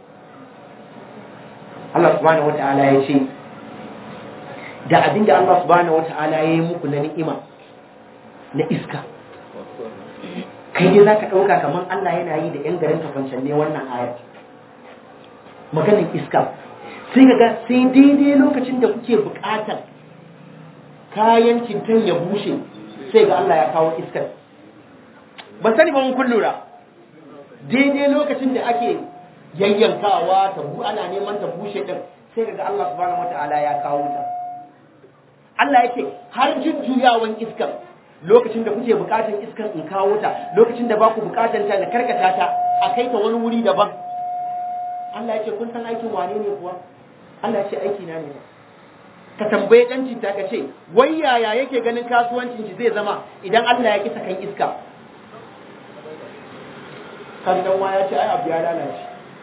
Allah subhanahu wataala ya ce da abinda Allah subhanahu wataala ya yi muku na ni'ima na iska kai dai za ka ɗauka kamar Allah yana yi da 'yan garin kafancan ne wannan ayar maganin iska sai ka ga sai daidai lokacin da kuke buƙatar kayan cintan ya bushe sai ga Allah ya kawo iskar ba sani ba mun kun lura daidai lokacin da ake yayyankawa ta bu ana neman ta bushe din sai ga Allah subhanahu wataala ya kawo ta Allah yake har jujjuyawan iskar lokacin da kuke bukatan iskar in kawo ta lokacin da baku bukatan ta da karkata ta a kai ta wani wuri daban Allah ya ce kun san aikin wane ne kuwa Allah ya ce aiki na ne ka tambaye dan cinta ka ce wai yaya yake ganin kasuwancin shi zai zama idan Allah ya kisa kan iska kan dan ya ce ai abu ya lalace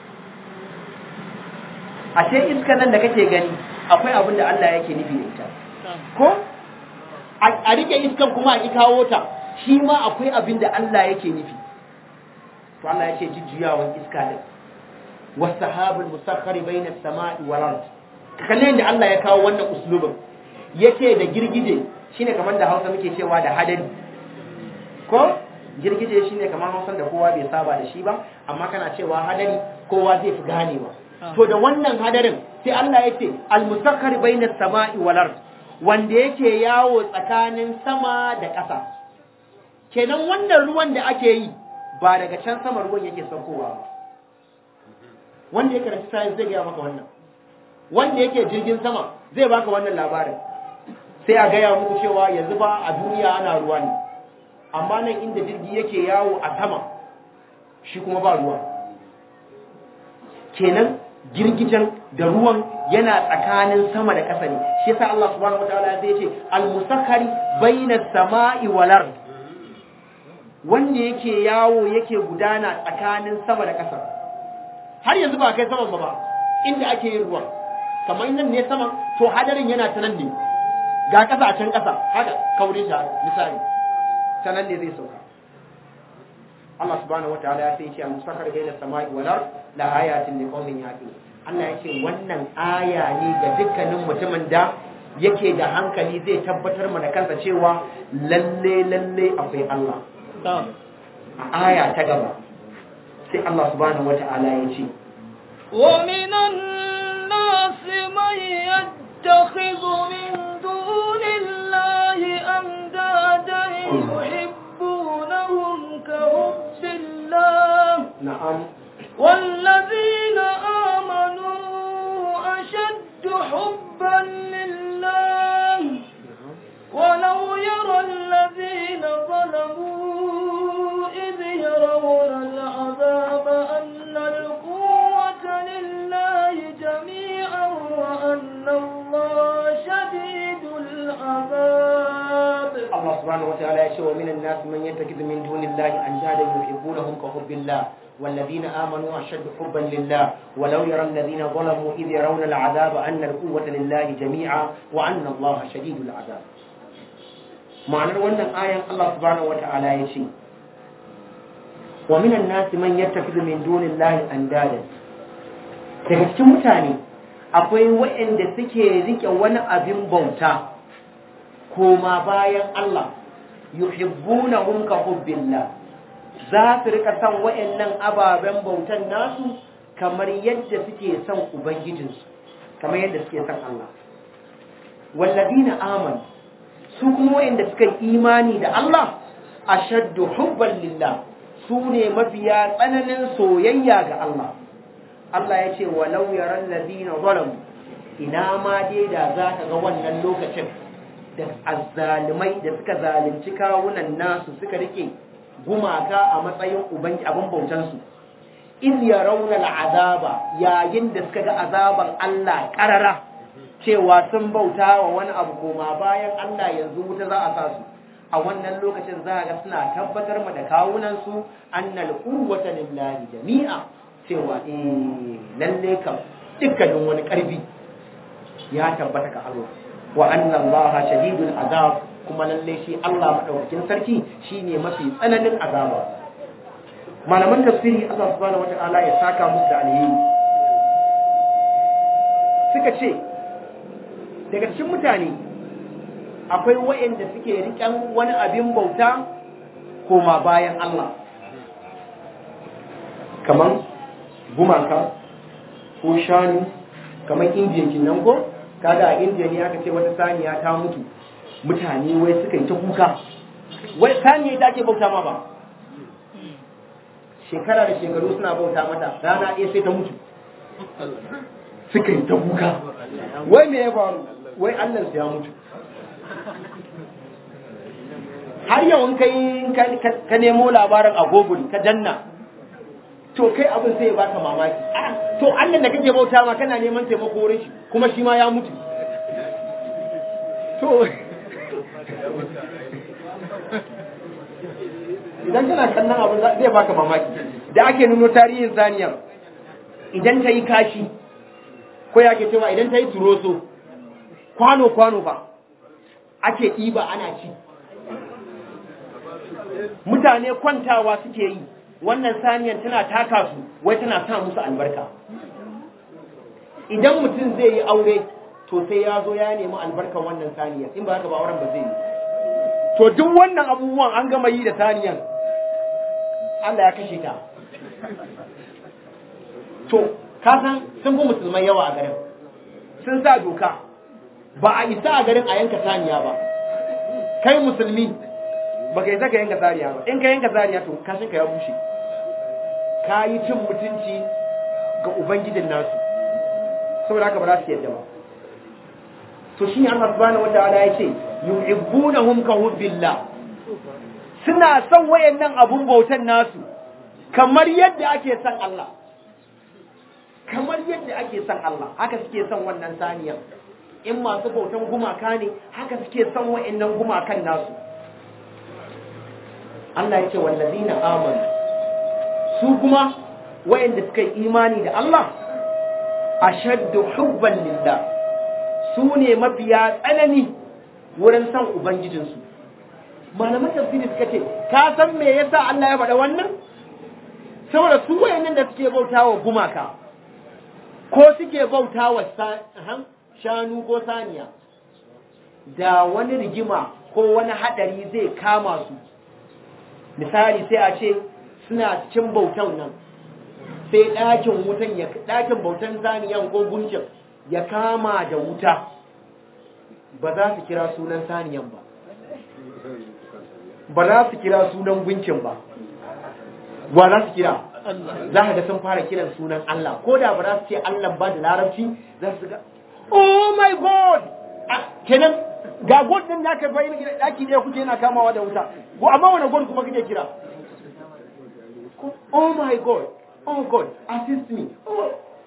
ashe iska nan da kake gani akwai abin da Allah yake nufi da ita ko a rike iskan kuma a kawo ta shi ma akwai abin da Allah yake nufi to Allah yake jujjuyawan iska din wasahabul musakhkhari baina as-sama'i wal ard kalle da Allah ya kawo wannan uslubin yace da girgije shine kamar da Hausa muke cewa da hadari ko girgije shine kamar Hausa da kowa bai saba da shi ba amma kana cewa hadari kowa zai fi ganewa to da wannan hadarin sai Allah yace al-musakhkhari baina as-sama'i wal ard wanda yake yawo tsakanin sama da ƙasa kenan wannan ruwan da ake yi ba daga can sama ruwan yake saukowa ba wanda ya karanci science zai gaya maka wannan wanda yake jirgin sama zai baka wannan labarin sai a gaya muku cewa yanzu ba a duniya ana ruwa ne amma nan inda jirgi yake yawo a sama shi kuma ba ruwa kenan girgijen da ruwan yana tsakanin sama da ƙasa ne shi yasa Allah subhanahu wataala zai ce al-musakhkhari baina samai wal ard wanda yake yawo yake gudana tsakanin sama da ƙasa har yanzu ba kai saman ba ba inda ake yin ruwan kamar nan ne saman to hadarin yana ta nan ne ga ƙasa a can ƙasa haka kaurin shi misali ta nan ne zai sauka Allah subhanahu wataala ya sai ce al-musakhkhari baina samai wal ard la ayatin liqaumin yaqilun Allah ya ce wannan aya ne ga dukkanin mutumin da yake da hankali zai tabbatar mana kansa cewa lalle lalle akwai Allah. A aya ta gaba sai Allah subhanahu wata'ala ya ce ومن الناس من يتخذ من دون الله أندادا يحبونهم كحب الله na'am والذين آمنوا أشد حبا لله ولو يرى الذين ظلموا إذ يرون العذاب أن القوة لله جميعا وأن الله شديد العذاب Allah subhanahu wata'ala ya ce wa minan nas man yattakhidhu min dunillahi andadan yuhibbunahum ka hubbillah والذين آمنوا أشد حبا لله ولو يرى الذين ظلموا إذ يرون العذاب أن القوة لله جميعا وأن الله شديد العذاب معنى wannan ayan Allah subhanahu wata'ala ya ce wa minan nas man yattakhidhu min dunillahi andadan daga cikin mutane akwai waɗanda suke rike wani abin bauta koma bayan Allah yuhibbunahum ka hubbillah za su rika son waɗannan ababen bautan nasu kamar yadda suke son ubangijinsu kamar yadda suke son Allah wallazina amanu su kuma waɗanda suka yi imani da Allah ashaddu hubban lillah su ne mafiya tsananin soyayya ga Allah Allah ya ce walau yaran ladina zalamu ina ma dai da za ka ga wannan lokacin da azzalimai da suka zalunci kawunan nasu suka rike gumaka a matsayin ubangi abin bautansu in ya rauna azaba yayin da suka ga azaban Allah karara cewa sun bauta wa wani abu koma bayan Allah yanzu wuta za a sa su a wannan lokacin za ga suna tabbatar ma da kawunan su annal quwwata lillahi jami'a cewa eh lalle kam dukkanin wani karfi ya tabbata ga Allah wa anna Allah shadidul azab kuma lalle shi Allah madaukakin sarki shine mafi tsananin azaba malaman tafsiri Allah subhanahu wata'ala ya saka musu da alheri suka ce daga cikin mutane akwai waɗanda suke riƙen wani abin bauta koma bayan Allah kamar gumaka ko shanu kamar indiya kinan ko kaga a indiya ne aka ce wata saniya ta mutu mutane wai suka yi ta kuka wai saniya ita ake bauta ma ba shekara da shekaru suna bauta mata rana ɗaya sai ta mutu suka yi ta kuka wai me ya faru wai allah ya mutu har yau in kai ka nemo labarin a google ka danna to kai abin sai ya baka mamaki to allah da kake bauta ma kana neman taimako wurin shi kuma shi ma ya mutu to idan kana kallon abin zai baka mamaki da ake nuno tarihin saniyar idan ta yi kashi ko ya ke cewa idan ta yi turoso kwano-kwano ba ake ɗiba ana ci mutane kwantawa suke yi wannan saniyar tana taka su wai tana sa musu albarka idan mutum zai yi aure to sai ya zo ya nemi albarkar wannan saniyar in ba haka ba auren ba zai yi to duk wannan abubuwan an gama yi da saniyar Allah ya kashe ta to kasan sun fi musulmai yawa a garin sun sa doka ba a isa a garin a yanka saniya ba kai musulmi ba ka isa ka yanka saniya ba in ka yanka saniya to kashin ka ya bushe ka yi cin mutunci ga ubangijin nasu saboda haka ba za su yadda ba to shi Allah subhanahu wataala ya ce yuhibbunahum ka hubbillah suna son wayannan abun bautan nasu kamar yadda ake son Allah kamar yadda ake son Allah haka suke son wannan saniyar in masu bautan gumaka ne haka suke son wayannan gumakan nasu Allah ya ce wallazina amanu su kuma wayanda suka yi imani da Allah ashaddu hubban lillah su ne mafiya tsanani wurin san ubangijinsu malaman tafsiri suka ce ka san me yasa Allah ya faɗa wannan saboda su wayannan da suke bautawa gumaka ko suke bautawa shanu ko saniya da wani rigima ko wani hadari zai kama su misali sai a ce suna cikin bautan nan sai ɗakin wutan ya ɗakin bautan saniyan ko gunkin ya kama da wuta ba za su kira sunan saniyan ba ba za su kira sunan gunkin ba wa za su kira za ka ga sun fara kiran sunan Allah ko da ba za su ce Allah ba da larabci za su ga oh my god kenan ga god din da aka bayyana gida daki ne kuke yana kamawa da wuta ko amma wani god kuma kake kira oh my god oh god assist me oh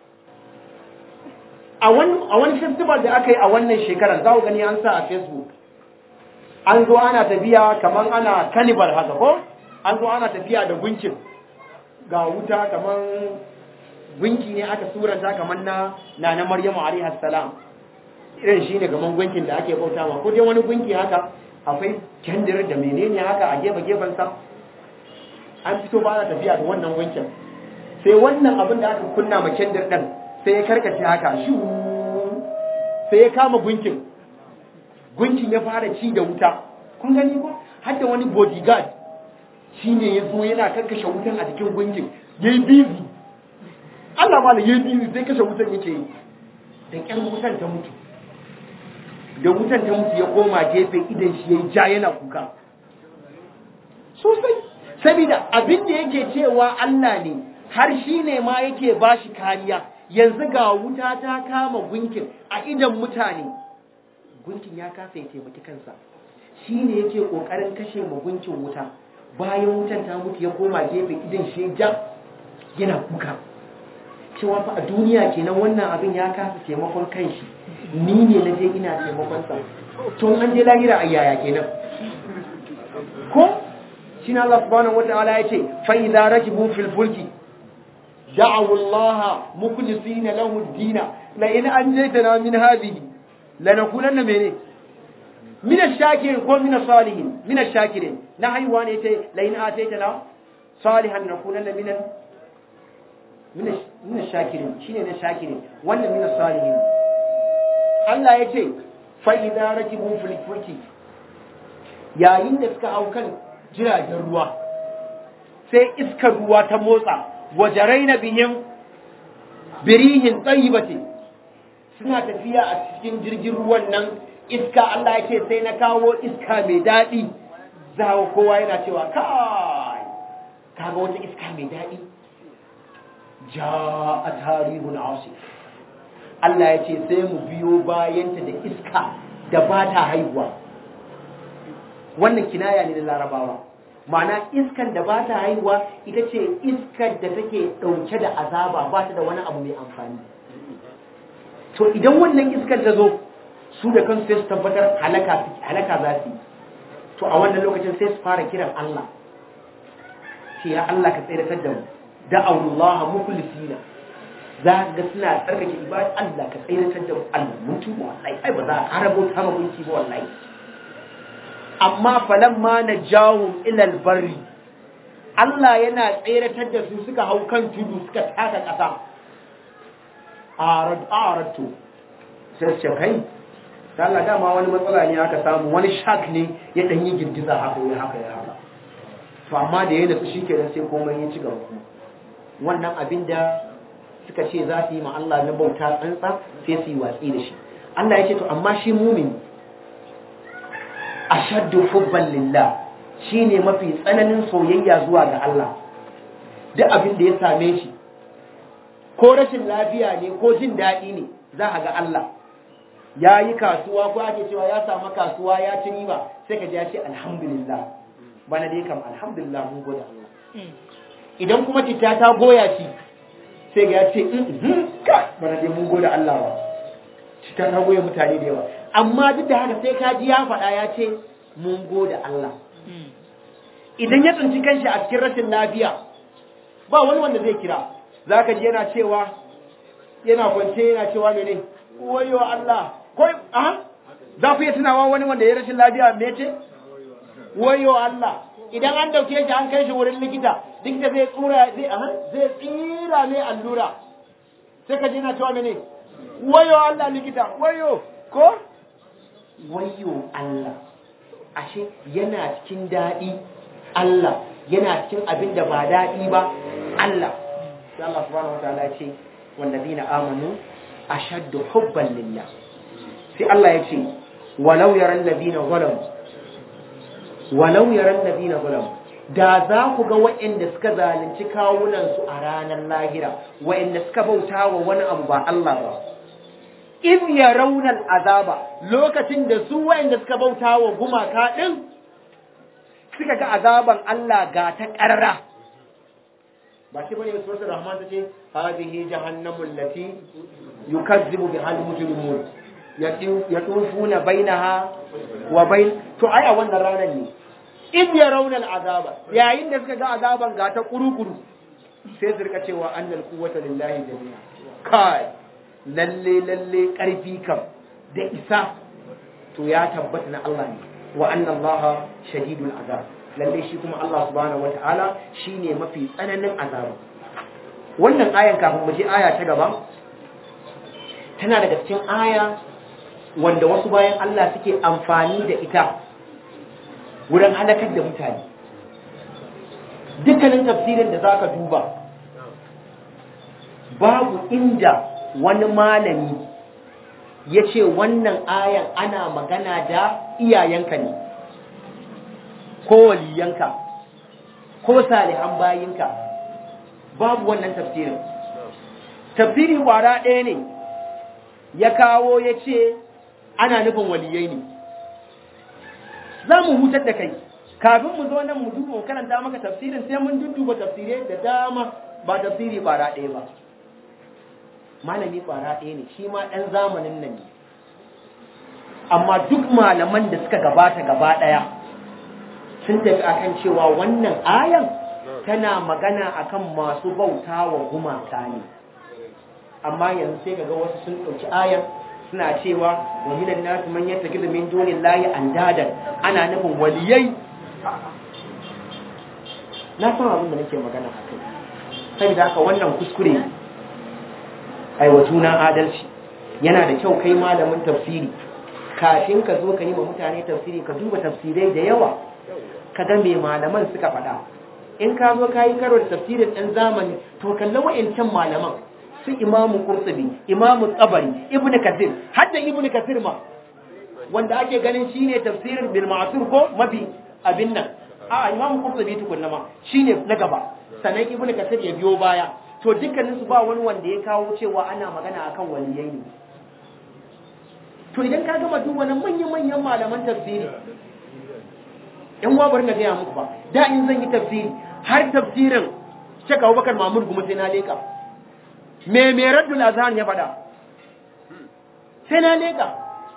a wani festival da aka yi a wannan shekarar za ku gani an sa a facebook an zo ana tafiya kamar ana cannibal haka ko an zo ana tafiya da gunkin ga wuta kamar gunki ne aka suranta kamar na na na maryamu alaihi salam irin shi ne gaman gunkin da ake bauta ma ko dai wani gunki haka akwai kendir da menene haka a gefe gefen sa an fito ba ana tafiya da wannan gunkin sai wannan abin da aka kunna ma kendir din sai ya karkace haka shi sai ya kama gunkin gunkin ya fara ci da wuta kun gani ko har da wani bodyguard shi ne ya zo yana karkashe wutan a jikin gunkin ya yi bizi Allah ma da ya yi bizi sai kashe wutan yake yi da ƙyar wutan ta mutu da wutan ta mutu ya koma gefe idan shi ya yi ja yana kuka sosai saboda abin da yake cewa Allah ne har shi ne ma yake ba shi kariya yanzu ga wuta ta kama gunkin a idan mutane gunkin ya kasa ya taimaki kansa shi ne yake ƙoƙarin kashe ma gunkin wuta bayan wutan ta mutu ya koma gefe idan shi ja yana kuka cewa fa a duniya kenan wannan abin ya kasa taimakon kanshi ni ne na je ina taimakon sa tun an je lahira a yaya kenan shine Allah subhanahu wataala yace fa idza rakibu fil fulki da'u Allah mukhlisina lahu ad-din la in anjaytana min hadhihi lanakunanna mene min ash-shakirin ko min as-salihin min ash-shakirin na haiwa ne yace la in ataytana salihan nakunanna min min ash-shakirin shine na shakirin wannan min as-salihin Allah yace fa idza rakibu fil fulki yayin da suka hau kan jiragen ruwa sai iskar ruwa ta motsa wajarai na bihin birihin tsayibati suna tafiya a cikin jirgin ruwan nan iska Allah ya ce sai na kawo iska mai daɗi za kowa yana cewa kai kaga wata iska mai daɗi ja a tarihun asif Allah ya ce sai mu biyo bayanta da iska da ba ta haihuwa wannan kinaya ne da larabawa ma'ana iskan da ba ta haihuwa ita ce iskar da take ɗauke da azaba ba ta da wani abu mai amfani to idan wannan iskar ta zo su da kansu sai su tabbatar halaka za su yi to a wannan lokacin sai su fara kiran Allah ce ya Allah ka tsiratar da mu da Allah mukhlisina za ga suna tsarkake ibada Allah ka tsiratar da mu Allah mutu wallahi ai ba za a karabo ta magunci ba wallahi amma falamma najahum ila albarri Allah yana tseratar da su suka hau kan tudu suka taka ƙasa arad aratu sai ce kai Allah dama wani matsala ne aka samu wani shark ne ya dan yi girgiza haka ya haka ya haka to amma da yana su shikenan sai komai ya ci gaba wannan abin da suka ce za su yi ma Allah na bauta tsantsa sai su yi watsi da shi Allah ya ce to amma shi mumini ashaddu hubban lillah shine mafi tsananin soyayya zuwa ga Allah duk abin da ya same shi ko rashin lafiya ne ko jin daɗi ne za a ga Allah ya yi kasuwa ko ake cewa ya samu kasuwa ya ci riba sai ka ji ya ce alhamdulillah bana dai kam alhamdulillah mun gode Allah idan kuma citta ta goya shi sai ga ya ce bana dai mun gode Allah ba citta ta goya mutane da yawa amma duk da haka sai ka ji ya faɗa ya ce mun gode Allah idan ya tsinci kanshi a cikin rashin lafiya ba wani wanda zai kira za ka ji yana cewa yana kwance yana cewa mene wayo Allah ko a za ku iya tunawa wani wanda ya rashin lafiya me ce wayo Allah idan an dauke shi an kai shi wurin likita likita zai tsura zai a zai tsira ne allura sai ka ji yana cewa mene wayo Allah likita wayo ko wayo Allah ashe yana cikin daɗi Allah yana cikin abin da ba daɗi ba Allah sai Allah subhanahu wa ta'ala ya ce wallazina amanu ashaddu hubban lillah sai Allah ya ce walau yaran ladina zalamu walau yaran ladina zalamu da za ku ga waɗanda suka zalunci kawunansu a ranar lahira waɗanda suka bauta wa wani abu ba Allah ba in ya raunar azaba lokacin da su waɗanda suka bauta wa gumaka ɗin suka ga azaban Allah ga ta ƙarra ba shi bane suratul rahman tace hadhihi jahannamu allati yukazzibu biha al-mujrimun yatufuna bainaha wa bain to ai a wannan ranar ne in ya raunar azaba yayin da suka ga azaban ga ta kurukuru sai su rika cewa annal quwwata lillahi jami'a kai lalle lalle karfi kam da isa to ya tabbata na Allah ne wa anna Allah shadidul azab lalle shi kuma Allah subhanahu wataala shine mafi tsananin azaba wannan ayan kafin mu je aya ta gaba tana daga cikin aya wanda wasu bayan Allah suke amfani da ita wurin halakar da mutane dukkanin tafsirin da zaka duba babu inda wani malami ya ce wannan ayan ana magana da iyayenka ne ko waliyanka ko salihan bayinka babu wannan tafsirin tafsiri wara ɗaya ne ya kawo ya ce ana nufin waliyai ne za mu hutar da kai kafin mu zo nan mu duba karanta maka tafsirin sai mun dudduba tafsirai da dama ba tafsiri kwara ɗaya ba malami kwara ɗaya ne shi ma ɗan zamanin nan ne amma duk malaman da suka gabata gaba ɗaya sun tafi akan cewa wannan ayan tana magana akan masu bauta wa gumaka ne amma yanzu sai kaga wasu sun ɗauki ayan suna cewa wa minan nasu man yattakizu min dunillahi andadan ana nufin waliyai na san abin da nake magana a kai saboda haka wannan kuskure ai wa juna adalci yana da kyau kai malamin tafsiri kafin ka zo ka yi wa mutane tafsiri ka duba tafsirai da yawa ka ga me malaman suka faɗa in ka zo ka yi karo da tafsirin ɗan zamani to kalla wa'incan malaman su imamu qurtubi imamu tsabari ibnu kathir hadda ibnu kathir ma wanda ake ganin shine tafsirin bil ma'sur ko mafi abin nan a imam qurtubi tukunna ma shine na gaba sannan ibnu kasir ya biyo baya to dukkanin su ba wani wanda ya kawo cewa ana magana akan waliyai ne to idan ka gama duk wani manyan manyan malaman tafsiri in wa bari na gaya muku ba da in zan yi tafsiri har tafsirin Sheikh Abubakar Mahmud Guma sai na leka me me Raddul Azhan ya faɗa sai na leka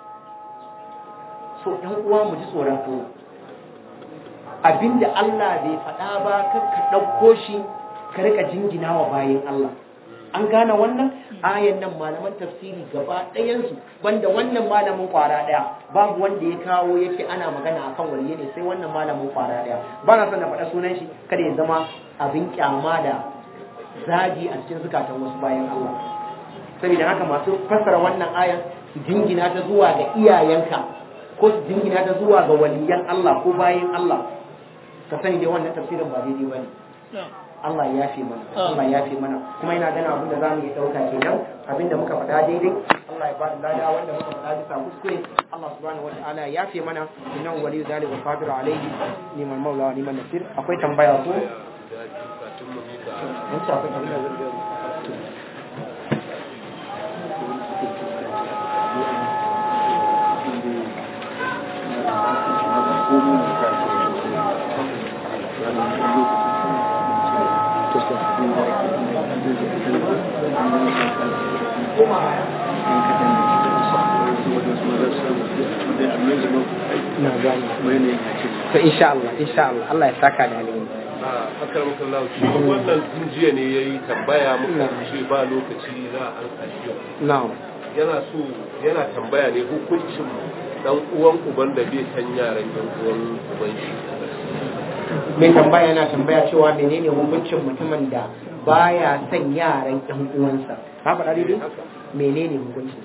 so ɗan uwa mu ji tsoron Allah abinda Allah bai faɗa ba kar ka ɗauko shi ka rika jingina wa bayan Allah an gane wannan ayan nan malaman tafsiri gaba ɗayansu banda wannan malamin kwara ɗaya babu wanda ya kawo ya ce ana magana akan waliye ne sai wannan malamin kwara ɗaya ba na son na faɗa sunan shi kada ya zama abin kyama da zagi a cikin zukatan wasu bayan Allah saboda haka masu fassara wannan ayan su jingina ta zuwa ga iyayenka ko su jingina ta zuwa ga waliyan Allah ko bayan Allah ka sani dai wannan tafsirin ba daidai bane Allah ya fi mana Allah ya fi mana kuma ina ganin abin da za mu yi ɗauka kenan abin da muka faɗa daidai Allah ya bada lada wanda muka faɗa bisa kuskure Allah subhanahu wa ta'ala ya fi mana innahu waliyyu dhalika qadiru alayhi liman maula wa liman nasir akwai tambaya ko mun ci akwai tambaya na gani to insha Allah insha Allah Allah ya saka da alheri akar muka lau shi wannan tun jiya ne ya yi tambaya muka ce ba lokaci za a ansa shi yau na'am yana so yana tambaya ne hukuncin dan uwan uban da bai san yaran yan uwan uban shi mai tambaya yana tambaya cewa menene hukuncin mutumin da baya son yaran ƴan uwansa ka faɗa daidai menene hukuncin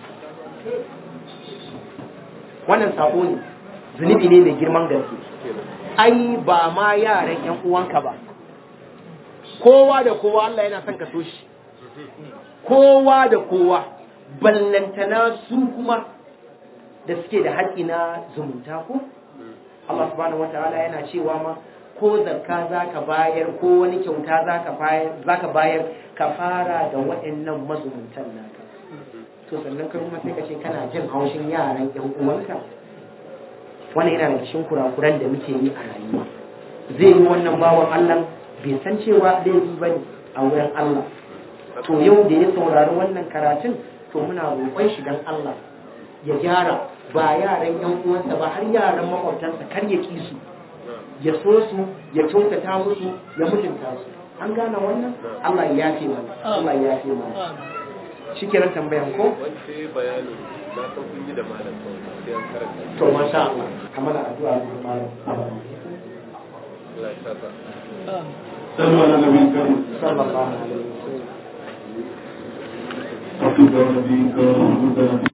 wannan sako ne zunubi ne mai girman gaske ai ba ma yaran ƴan uwanka ba kowa da kowa Allah yana son ka so shi kowa da kowa ballantana su kuma da suke da haƙƙi na zumunta ko Allah subhanahu wataala yana cewa ma ko zakka zaka bayar ko wani kyauta zaka bayar zaka bayar ka fara da waɗannan mazumuntan naka to sannan ka kuma sai ka ce kana jin haushin yaran ƴan uwanka wannan yana da cikin kurakuran da muke yi a rayuwa zai yi wannan bawan Allah bai san cewa laifi bane a wurin Allah to yau da ya saurari wannan karatun to muna roƙon shi dan Allah ya gyara ba yaran ƴan uwansa ba har yaran makwabtansa kar ya ki su ya so su ya kyautata musu ya mutunta su an gane wannan Allah ya yafe mana Allah ya yafe mana shikenan tambayan ko wanda ya bayanin na san kun yi da malam kawai sai an karanta to masha Allah kamar addu'a ga malam Allah ya saka صلوا على النبي الكريم sallallahu alaihi wasallam وصلوا على النبي الكريم